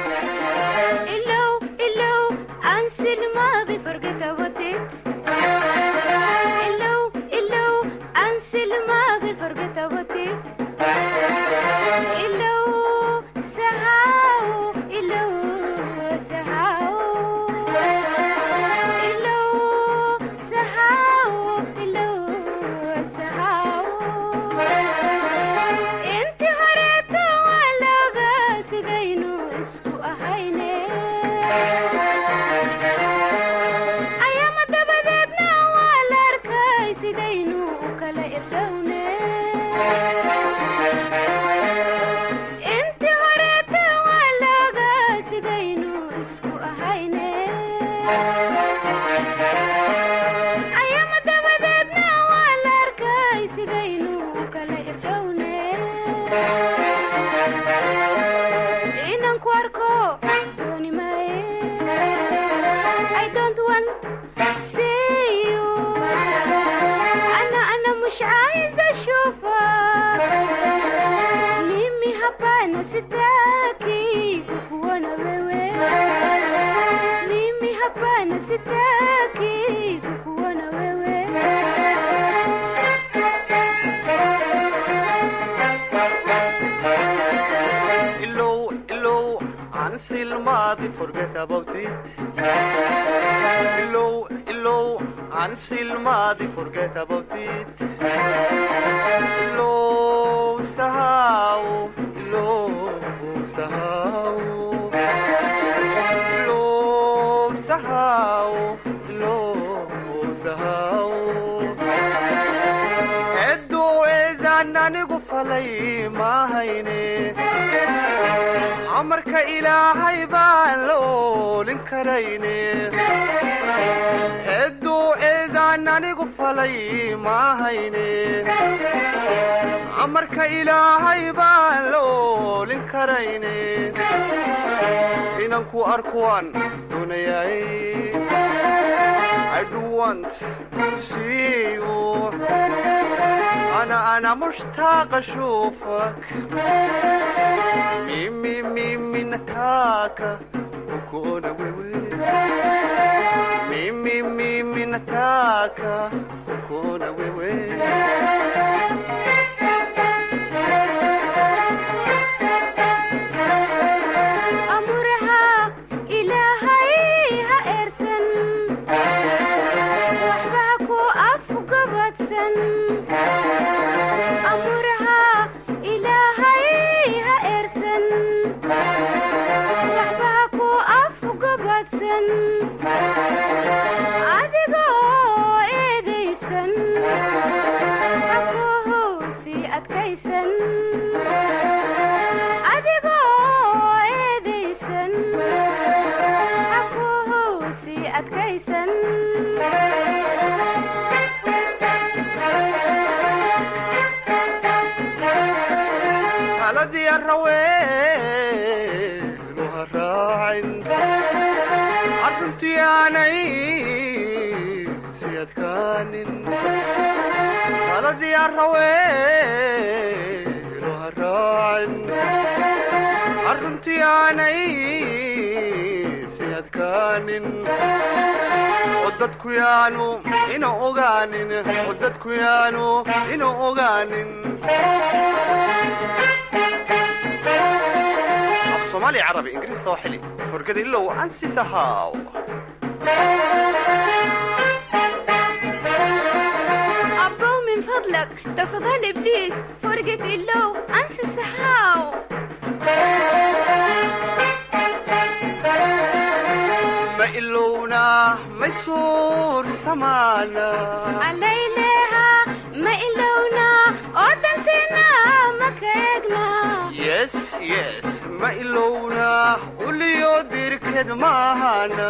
amarka ilaahay baan la oolin karayne hedduu eedaan anigu falay maahayne amarka ilaahay baan la oolin karayne inanku arkuwaan doonayay ana ana mushtaaqa shuufak mimi mimi nataka kukuona wewe mimi mimi nataka kukuona wewe amuraha ilaahay ha eersan adkaysan adigoo eedaysan hakuhowsi adkaysan adigoo eedaysan hakuhowsi adkaysan taladii arraweenu ha raacin arruntii aanay si adkaanin taladii arraweenu ha raacin arruntii aanay si adkaanin oo dadku yaanu ina ogaanin oo dadku yaanu ina ogaanin af soomaali carabi ingiriis sooxili furgada ilow ansi sahaaw أبو من فضلك تفضل إبليس فرقة اللو أنسى السحاو ma ilowna ma suur samaana عليلها ما إلونا ودنتنا ما كيقنا yes yes ma ilowna uliyo dirked maahana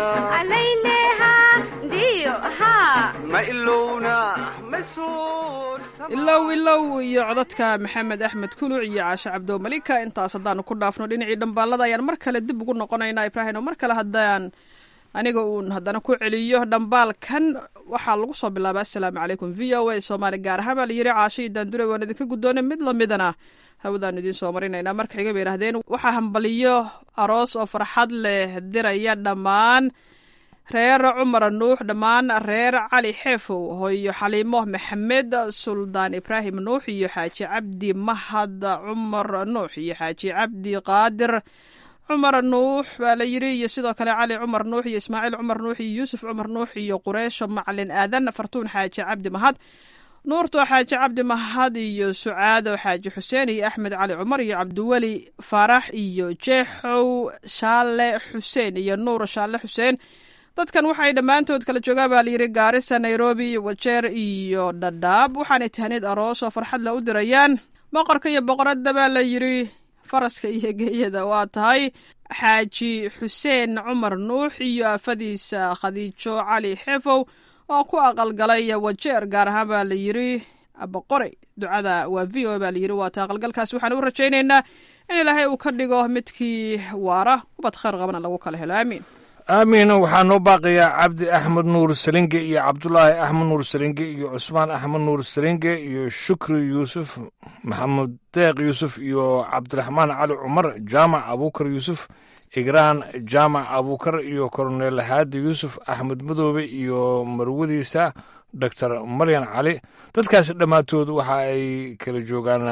عليلها ديو ها ma ilowna ma suur ilow ilow iyo codadka maxamed axmed kuluc iyo caashe cabdo malika intaas haddaanu ku dhaafno dhinacii dhambaalada ayaan mar kale dib ugu noqonaynaa ibraahim oo mar kale haddaan aniga uun haddana ku celiyo dhambaalkan waxaa lagu soo bilaabay assalaamu calaykum v o a soomaali gaar ahaan baa layidhi caashe iyo daandure waan idinka guddoonay mid lamidana hawadaanu idiin soo marinaynaa marka xiga bay yidhahdeen waxaa hambaliyo aroos oo farxad leh diraya dhammaan reer cumar nuux dhammaan reer cali xeefow hooyo xaliimo maxamed suldaan ibraahim nuux iyo xaaji cabdi mahad cumar nuux iyo xaaji cabdi qaadir cumar nuux baa la yidhi iyo sidoo kale cali cumar nuux iyo ismaaciil cumar nuux iyo yuusuf cumar nuux iyo qureysho macalin aadan fartuun xaaji cabdi mahad nuurto xaaji cabdi mahad iyo sucaado xaaji xuseen iyo axmed cali cumar iyo cabdiweli faarax iyo jeexow shaale xuseen iyo nuur shaale xuseen dadkan waxay dhammaantood kala joogaan baa layidhi gaarisa nairobi wajeer iyo dhadhaab waxaanay tahniid aroos oo farxad la u dirayaan boqorka iyo boqoradda baa la yidhi faraska iyo geeyada waa tahay xaaji xuseen cumar nuux iyo aafadiisa khadiijo cali xeefow oo ku aqalgalay wajeer gaar ahaan baa la yidhi boqore ducada waa v o baa layidhi waata aqalgalkaas waxaan u rajaynaynaa in ilaahay uu ka dhigo midkii waara ubad khayr qabana lagu kala helo aamiin aamiin waxaa noo baaqayaa cabdi axmed nuur salinge iyo cabdulaahi axmed nuur salinge iyo cusmaan axmed nuur salinge iyo shukri yuusuf maxamed deeq yuusuf iyo cabdiraxmaan cali cumar jaamac abuukar yuusuf igraan jaamac abuukar iyo koroneel haadi yuusuf axmed madoobe iyo marwadiisa doctor maryan cali dadkaas dhammaantood waxa ay kala joogaan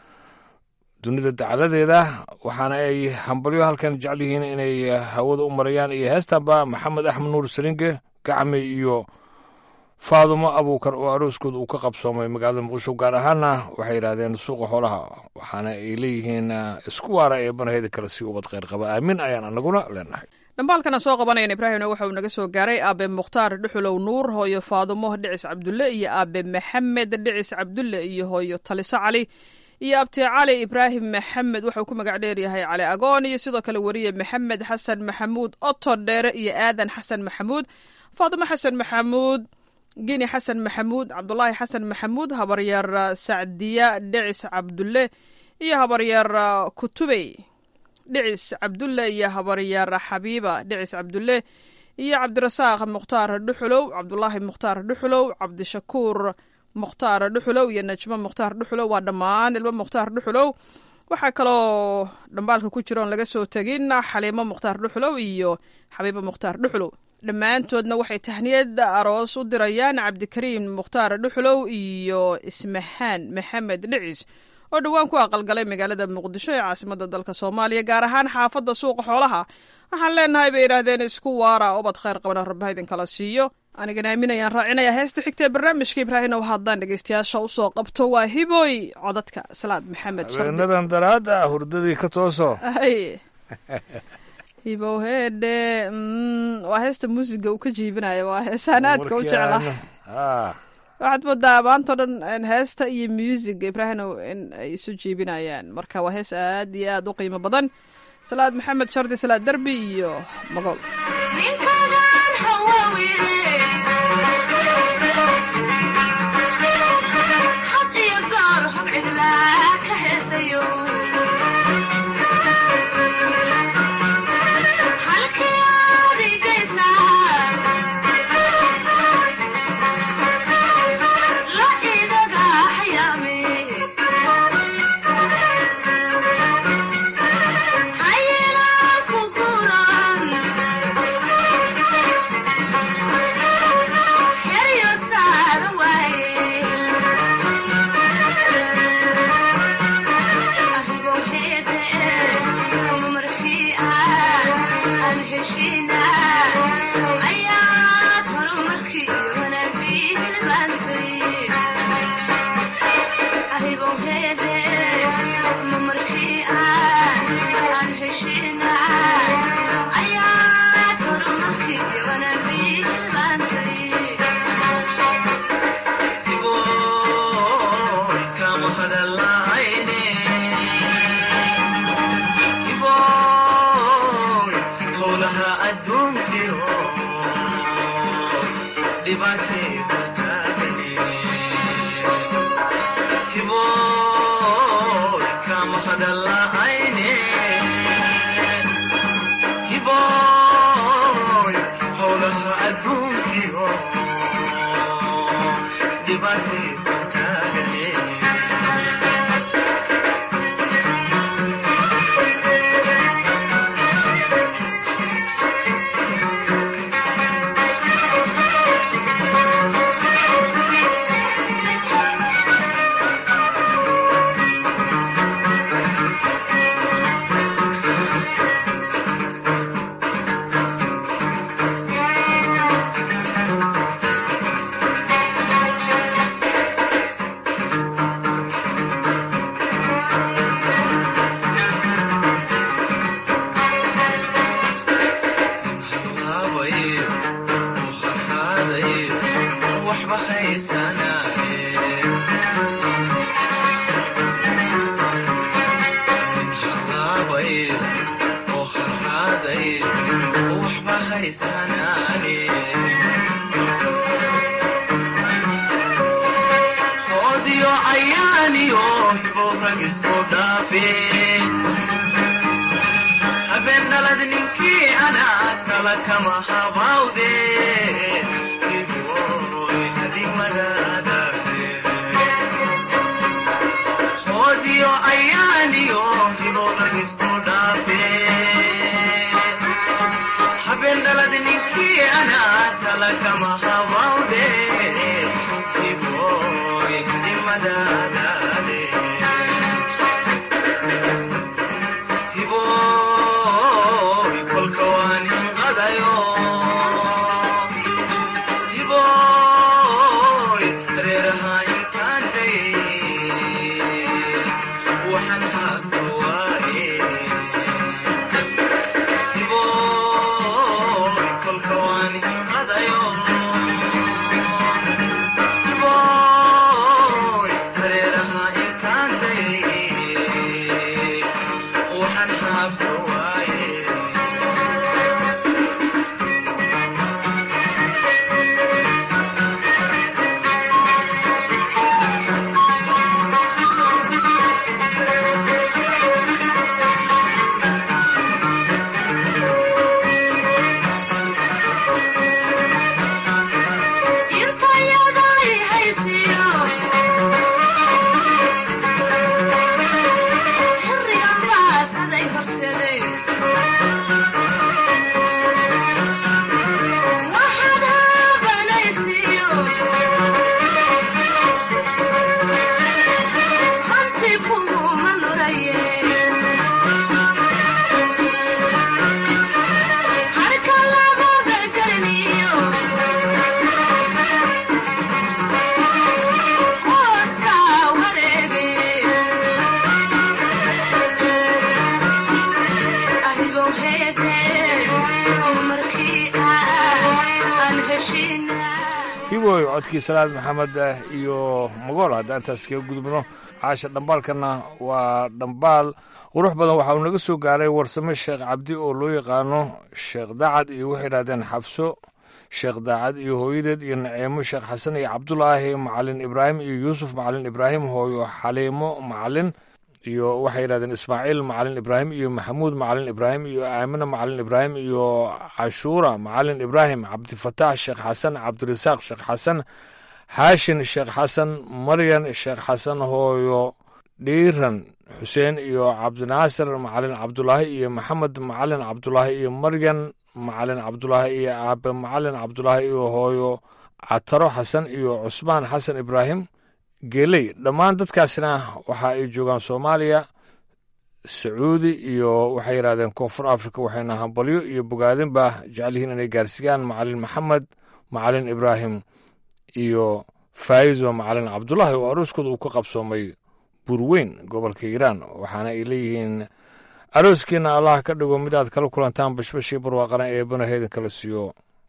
dunida dacaladeeda waxaana ay hambalyo halkan jecel yihiin inay hawada u marayaan iyo heestanba maxamed axmed nuur salinge gacme iyo faadumo abuukar oo arooskooda uu ka qabsoomay magaalada muqdisho gaar ahaanna waxay yidhahdeen suuqa xoolaha waxaana ay leeyihiin isku waara ee banaheyda kale si ubad kheyr qaba aamin ayaan anaguna leenahay dhambaalkana soo qabanayan ibraahimna waxa uu naga soo gaaray aabe mukhtaar dhuxulow nuur hooyo faadumo dhicis cabdulle iyo aabe maxamed dhicis cabdulle iyo hooyo taliso cali iyo abti cali ibraahim maxamed wuxuu ku magac dheeryahay cali agoon iyo sidoo kale weriye maxamed xasan maxamuud oto dheere iyo aadan xasan maxamuud faadimo xasan maxamuud gini xasan maxamuud cabdulaahi xasan maxamuud habaryar sacdiya dhicis cabdulle iyo habaryar kutubey dhicis cabdulle iyo habaryar xabiiba dhicis cabdulle iyo cabdirasaaq mukhtaar dhuxulow cabdulaahi mukhtaar dhuxulow cabdishakuur mukhtaar dhuxulow iyo najmo mukhtaar dhuxulow waa dhammaan ilmo mukhtaar dhuxulow waxaa kaloo dhambaalka ku jira oon laga soo tegin xaliimo mukhtaar dhuxulow iyo xabiibo mukhtaar dhuxulow dhammaantoodna waxay tahniyad aroos u dirayaan cabdikariim mukhtaar dhuxulow iyo ismahaan maxamed dhicis oo dhowaan ku aqalgalay magaalada muqdisho ee caasimada dalka soomaaliya gaar ahaan xaafadda suuqa xoolaha waxaan leenahay bay yidhaahdeen isku waara ubad khayr qabana rabbaha idinkala siiyo anigana aaminayaan raacinaya heesta xigta ee barnaamijka ibraahim ow haddaan dhegeystayaasha usoo qabto waa hiboy codadka salaad maxamed habeenadan daraada hurdadii ka tooso hibowheedhe mm, waa heesta muusiga uu ka jiibinayo waa heesaan aadka u jecla waxaad moodaa maantao dhan in heesta iyo music ibraahimow in ay isu jiibinayaan marka waa hees aad iyo aad u qiimo badan salaad maxamed shardi salaad derbi iyo magool ninkagan hawawide had iyo goor hub cidlaa ka heesayo halkii aad igaysaa la igaga xayaame hayeelaan ku guran xeryo saara waaye ahigow heede markii aan aan heshiina ayaad horumarkii wanaagii hilbaantay ahigow heede markii aan aan heshiina ayaad horumarkii wanaagii hilbaantay Odio ayaaniyo hiboorag isku dhaafe habeen dhalad ninkii anaa tala kama habawde Hiboy hadimadadaade. Odio ayaaniyo hiboorag isku dhaafe habeen dhalad ninkii anaa tala kama habawde Hiboy hadimadadaade. Hiboy kolka waan hinqadayo. Hiboy dareeraha intaan dayay. Waxaan habka waaye. Hiboy kolka waan hinqadayo. Hiboy hooyo codkii salaad maxamed iyo magool haddaan intaas kaga gudubno caasha dhambaalkana waa dhambaal qurux badan waxa uu naga soo gaaray warsame sheekh cabdi oo loo yaqaano sheekh daacad iyo waxay idhahdeen xabso sheekh daacad iyo hooyadeed iyo naceemo sheekh xasan iyo cabdulaahi macalin ibraahim iyo yuusuf macalin ibraahim hooyo xaliimo macalin iyo waxay yidhahdeen ismaaciil macalin ibraahim iyo maxamuud macalin ibraahim iyo aamina macalin ibraahim iyo cashuura macalin ibraahim cabdifataax sheekh xasan cabdirasaaq sheekh xasan xaashin sheekh xasan maryan sheekh xasan hooyo dhiiran xuseen iyo cabdinaasir macalin cabdulaahi iyo maxamed macalin cabdulaahi iyo maryan macalin cabdulaahi iyo aabe macalin cabdulaahi iyo hooyo cataro xasan iyo cusmaan xasan ibraahim geeley dhammaan dadkaasina waxa ay joogaan soomaaliya sacuudi iyo waxay yidhahdeen koonfur africa waxayna hambalyo iyo bogaadinba jecel yihiin inay gaarsiiyaan macalin maxamed macalin ibraahim iyo faa'izo macalin cabdulaahi oo arooskooda uu ka qabsoomay burweyn gobolka hiiraan waxaana ay leeyihiin arooskiina allah ka dhigo mid aad kala kulantaan bashbashii barwaaqana eebana heedan kala siiyo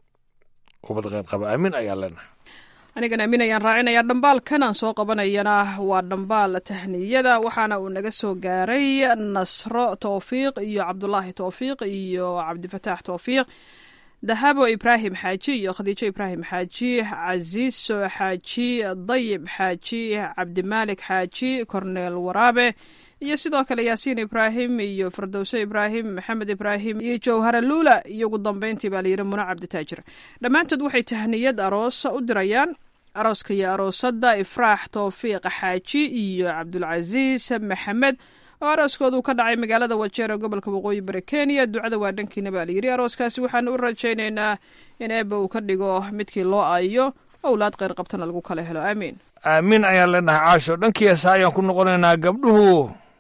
ubad qeyr qaba aamin ayaa leenahay anigan aamin ayaan raacinayaa dhambaalkan aan soo qabanayana waa dhambaal tahniyada waxaana uu naga soo gaaray nasro towfiiq iyo cabdulaahi towfiiq iyo cabdifataax towfiiq dahabo ibraahim xaaji iyo khadiijo ibraahim xaaji casiiso xaaji dayib xaaji cabdimaalik xaaji korneel waraabe iyo sidoo kale yaasiin ibraahim iyo firdowse ibraahim maxamed ibraahim iyo jawhara luula iyo ugu dambeyntii baa layidhi muna cabditaajir dhammaantood waxay tahniyad aroos u dirayaan arooska iyo aroosadda ifraax towfiiq xaaji iyo cabdulcasiis maxamed oo arooskoodu ka dhacay magaalada wajeer ee gobolka waqooyi bari kenya ducada waa dhankiina baa layidhi arooskaasi waxaan u rajaynaynaa in eebba uu ka dhigo midkii loo aayo owlaad qeyr qabtana lagu kala helo aamiin aamin ayaan leenahay caasho dhankii heesa ayaan ku noqonaynaa gabdhuhu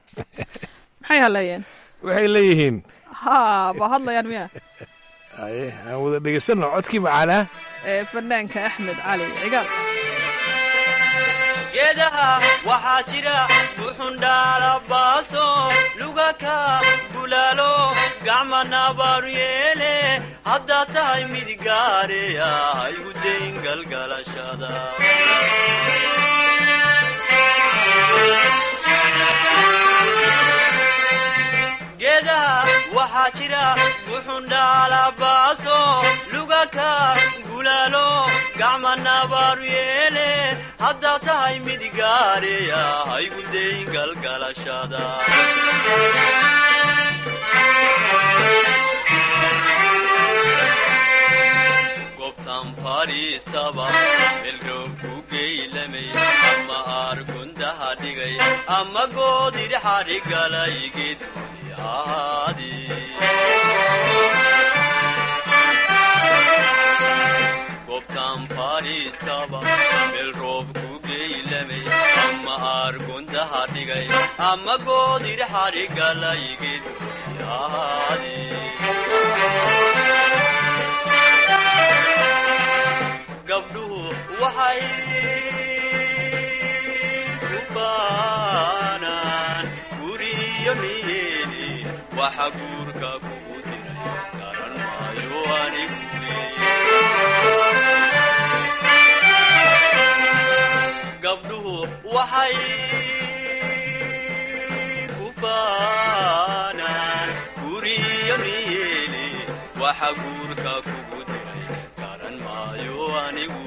maxay hadleeyeen waxay leeyihiin ha ba hadlayaan miya aye aan wada dhegeysanno codkii macaanaa ee fanaanka axmed cali cigaal geedaha waxaa jira buxundhaalabaaso lugaka bulaalo gacmanabaaru yeele haddaad tahay mid gaareya haygu dayn galgalashada geedaha waxaa jira buxundhaalabaaso lugaka gulaalo gacmanabaaru yeele haddaad tahay mid gaareya haygu dayn galgalashada gobtan fadhiistaba melroob ku geylamay ama aargundaha dhigay ama goodir xadhigalay geeduni ahaadi gobtan fadhiistaba melroob ku geylamay ama aargundaha dhigay ama goodir xadhigalay geeduni ahaadi gabdhuhu waxay ku baanaan guriyo niyeeli waxa guurka kugu diray garan maayo anigu gabdhuhu waxay ku baanaan guriyo niyeeli waxa guurka kugu diray garan maayo anigu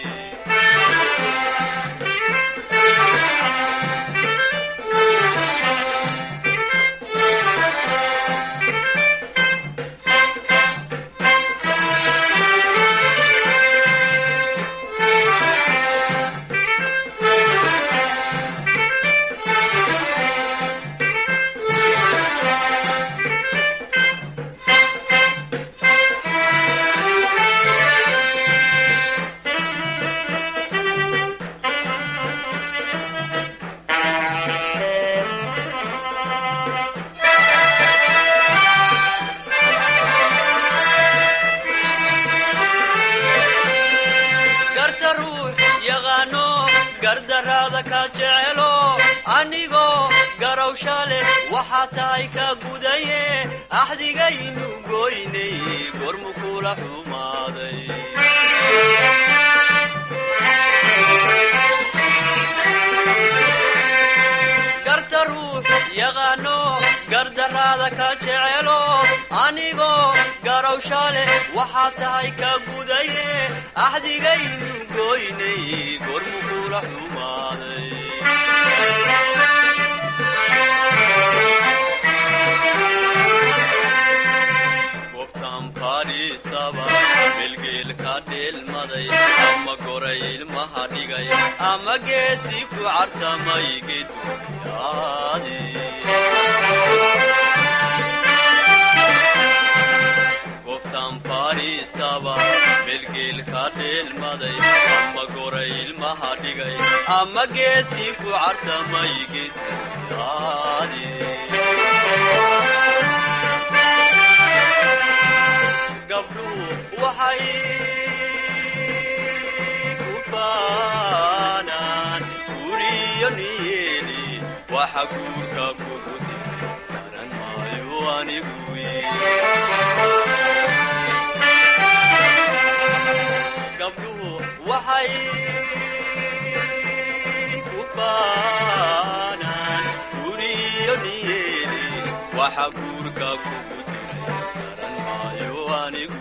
garta ruux yaqaano gardaraada ka jecelo anigoo garawsha leh waxaa tahay ka gudaye axdigaynu goynay gormu kula xumaaday ruux yaqaano gardarraada ka jecelo anigoo garowsha leh waxaa tahay ka gudaye axdigaynu goynay gormu kula xumaaday gobtan fadhiistaba melgeel ka dheelmaday ama goray ilmaha dhigay ama geesi ku cartamay geduyaadi gobtan fadhiistaba melgeel ka dheelmaday ama goray ilmaha dhigay ama geesi ku cartamay geduyaadi gabdhuhu waxay ku baanaan guriyo niyeeli waxa guurka kugu diray garan maayo anigu gabdhuhu waxay ku baanaan guriyo niyeeli waxa guurka kugu diray garan maayo anigu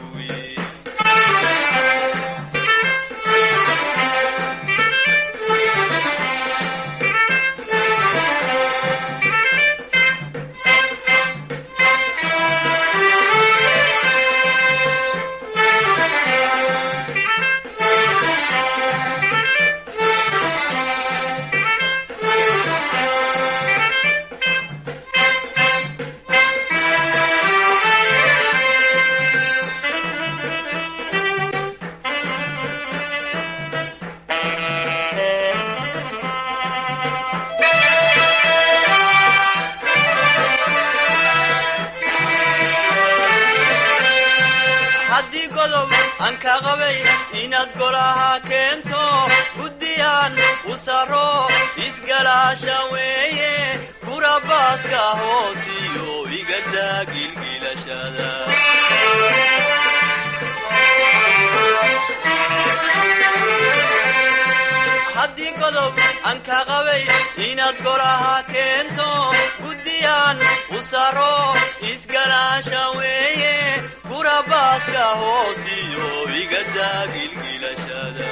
haddii godob aan ka qabay inaad golaha keento guddiyaan u saro isgalaasha weeye gurabaaska hoosiyo igadaa gilgilashada haddii godob aan ka qabay inaad golaha keento guddiyaan u saro isgalaasha weeye gurabaaska hoosiyo igadaa gilgilashada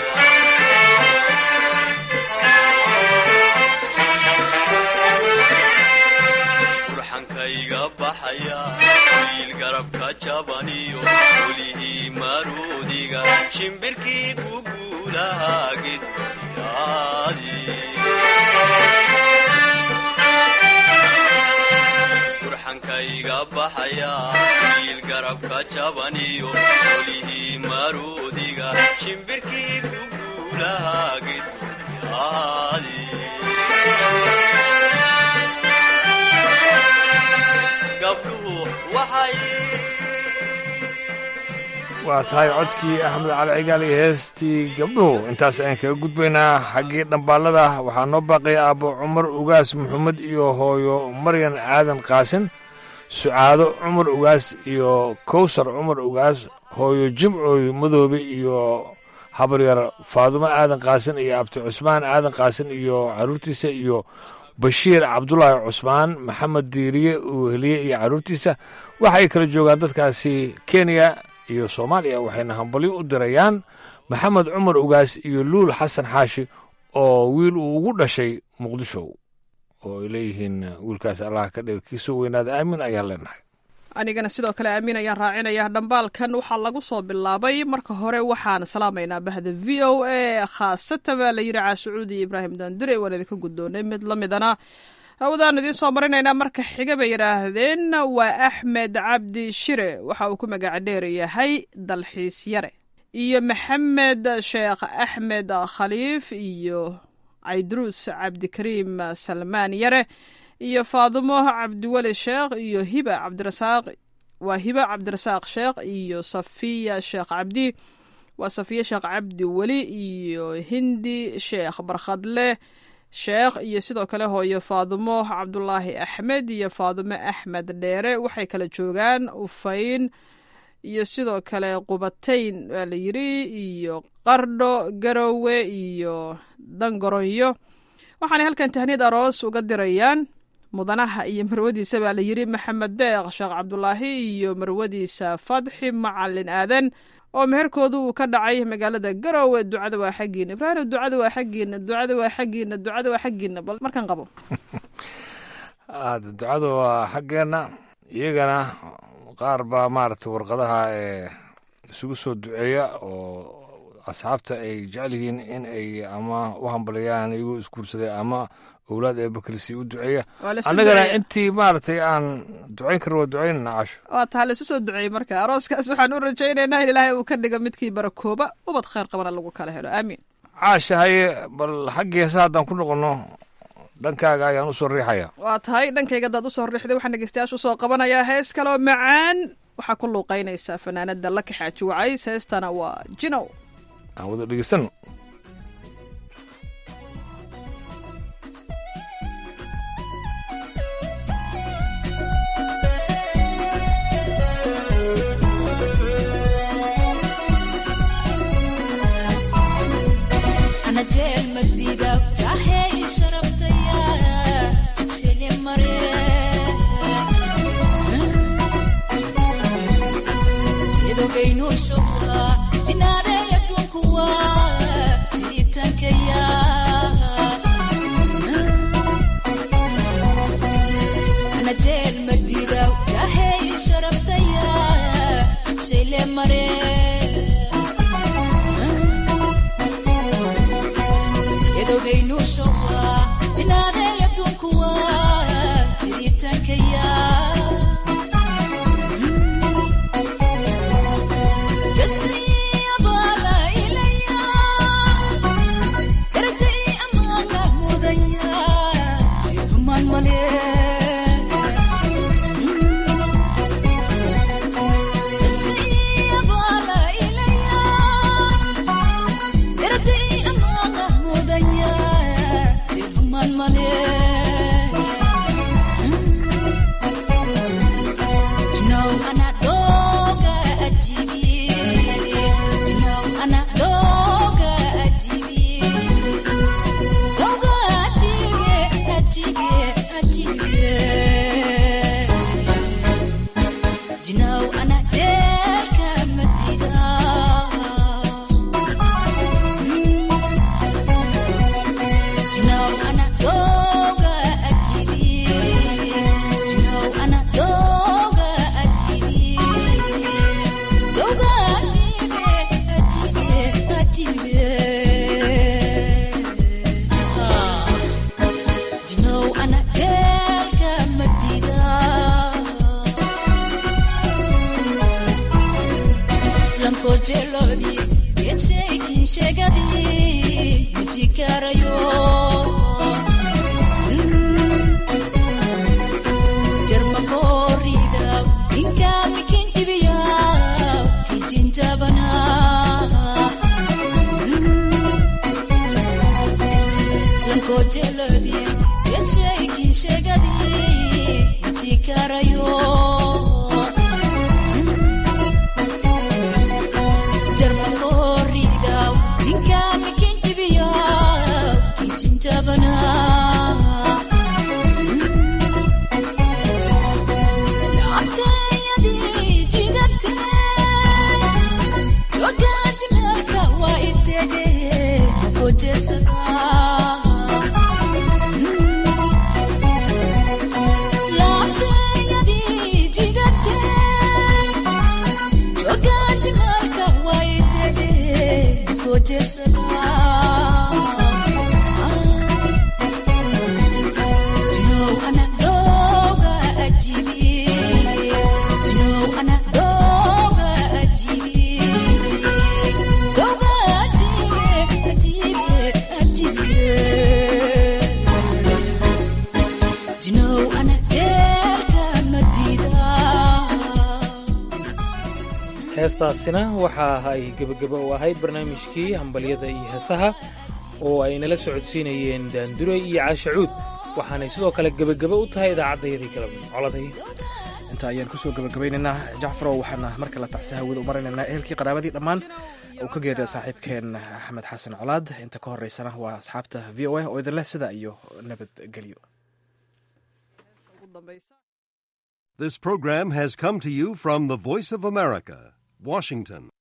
burxankayga baxaya wiil garabka jabaniyo welihii maruudiga shimbirkii guguulaha gedyaadi burxankayga baxaya wiil garabka jabaniyo welihii maruudiga shimbirkii guguulaha gedyaadi gabdhuhu waxay waa tahay codkii axmed cali cigaal iyo heestii gabdhuhu intaas ayaan kaga gudbaynaa xaggii dhambaalada waxaa noo baaqaya aabbo cumar ugaas maxamed iyo hooyo maryan aadan qaasin sucaado cumar ugaas iyo kowsar cumar ugaas hooyo jimcooy madoobe iyo habaryar faadumo aadan qaasin iyo abti cusmaan aadan qaasin iyo caruurtiisa iyo bashiir cabdulaahi cusmaan maxamed diiriye uweheliye iyo caruurtiisa waxa ay kala joogaan dadkaasi kenya iyo soomaaliya waxayna hambalyo u dirayaan maxamed cumar ugaas iyo luul xasan xaashi oo wiil uu ugu dhashay muqdisho oo ay leeyihiin wiilkaas allah ka dhiga kiisoo weynaada aamin ayaan leenahay anigana sidoo kale aamin ayaan raacinaya dhambaalkan waxaa lagu soo bilaabay marka hore waxaan salaamaynaa bahda v o a khaasatan baa la yidhi caasucuudi ibraahim daandure waan idinka guddoonay mid la midana hawdaan idiin soo marinaynaa marka xiga bay yidhaahdeen waa axmed cabdi shire waxa uu ku magaca dheer yahay dalxiis yare iyo maxamed sheekh axmed khaliif iyo caydruus cabdikariim salmaan yare iyo faadumo cabdiweli sheekh iyo hiba cabdirasaaq waa hiba cabdirasaaq sheekh iyo safiya sheekh cabdi waa safiya sheekh cabdi weli iyo hindi sheekh barkhadle sheekh iyo sidoo kale hooyo faadumo cabdulaahi axmed iyo faadumo axmed dheere waxay kala joogaan ufayn iyo sidoo kale qubatayn waa la yidri iyo qardho garowe iyo dangoronyo waxaanay halkan tahniyad aroos uga dirayaan mudanaha iyo marwadiisa baa la yidhi maxamed deeq sheekh cabdulaahi iyo marwadiisa fadxi macalin aadan oo meherkoodu uu ka dhacay magaalada garowe ducada waa xaggiina ibraahim ducada waa xaggiina ducada waa xaggiina ducada waa xaggiina bal markan qabo aada ducada waa xaggeenna iyagana qaar baa maaragtay warqadaha ee isugu soo duceeya oo asxaabta ay jecel yihiin in ay ama u hambaliyaan iyagoo isguursaday ama owlaad ee bakrisi u duceeya Waa la isu annagana duceeya. intii maaragtay aan ducayn karno waa ducaynana casho waa taha laisu soo duceeyey marka arooskaas waxaan u rajaynaynaa in ilaahay uu ka dhigo midkii barakooba ubad khayr qabana lagu kala helo aamiin caasha haye bal xaggii heesa haddaan ku noqono dhankaaga ayaan usoo riixaya waa tahay dhankayga hadaad usoo riixday waxaan dhegeystayaasha usoo qabanayaa hees kaloo macaan waxaa ku luuqeynaysaa fanaanada laka xaaji wacays heestana waa jinow aan wada dhegeysano أنا جيل مديدة جاهي شربتيا تكسيني مريم جيدو كينو شوكا جنادة يتوكوا جيتان كيا أنا جيل مديدة جاهي شربتيا تكسيني مريم edogaynu showa jinaadaya dunkuwa jiritankaya jasiyabala ilaya darajai amaana mudaya jirhuman male jasiyabala ilaya darajai amaana mudaya jirhuman male Jinow anak doga ajibi Jinow anak doga ajibi Doga ajibi ajibi ajibi Jinow anak jelka medida Jinow anak doga ajibi Jinow anak doga ajibi Doga ajibi ajibi ajibi Ah. Jinow anak jelka medida Lanko jelodis Get shaking shagadi Mujikarayo Jarma korida Inka mikin ibiya Kijin jabana Lanko jelodis Get shaking shagadi Mujikarayo Jarma korida Inka mikin ibiya Kijin jabana Jinow anak doga ajibi Jinow anak doga ajibi Doga ajibi ajibi ajibi Jinow anak jelka madida heestaasina waxa ay gebagabo u ahayd barnaamijkii hambalyada iyo heesaha oo ay nala socodsiinayeen daandure iyo caashacuud waxaanay sidoo kale gebagabo u tahay idaacaddayadii kala coladay inta ayaan kusoo gabagabaynaynaa jacfarow waxaana marka la tacsi hawada u marinaynaa ehelkii qaraabadii dhammaan uu ka geeriya saaxiibkeen axmed xasan colaad inta ka horeysana waa asxaabta v o a oo idin leh sida iyo nabadgelyo dambaysa This program has come to you from the Voice of America, Washington.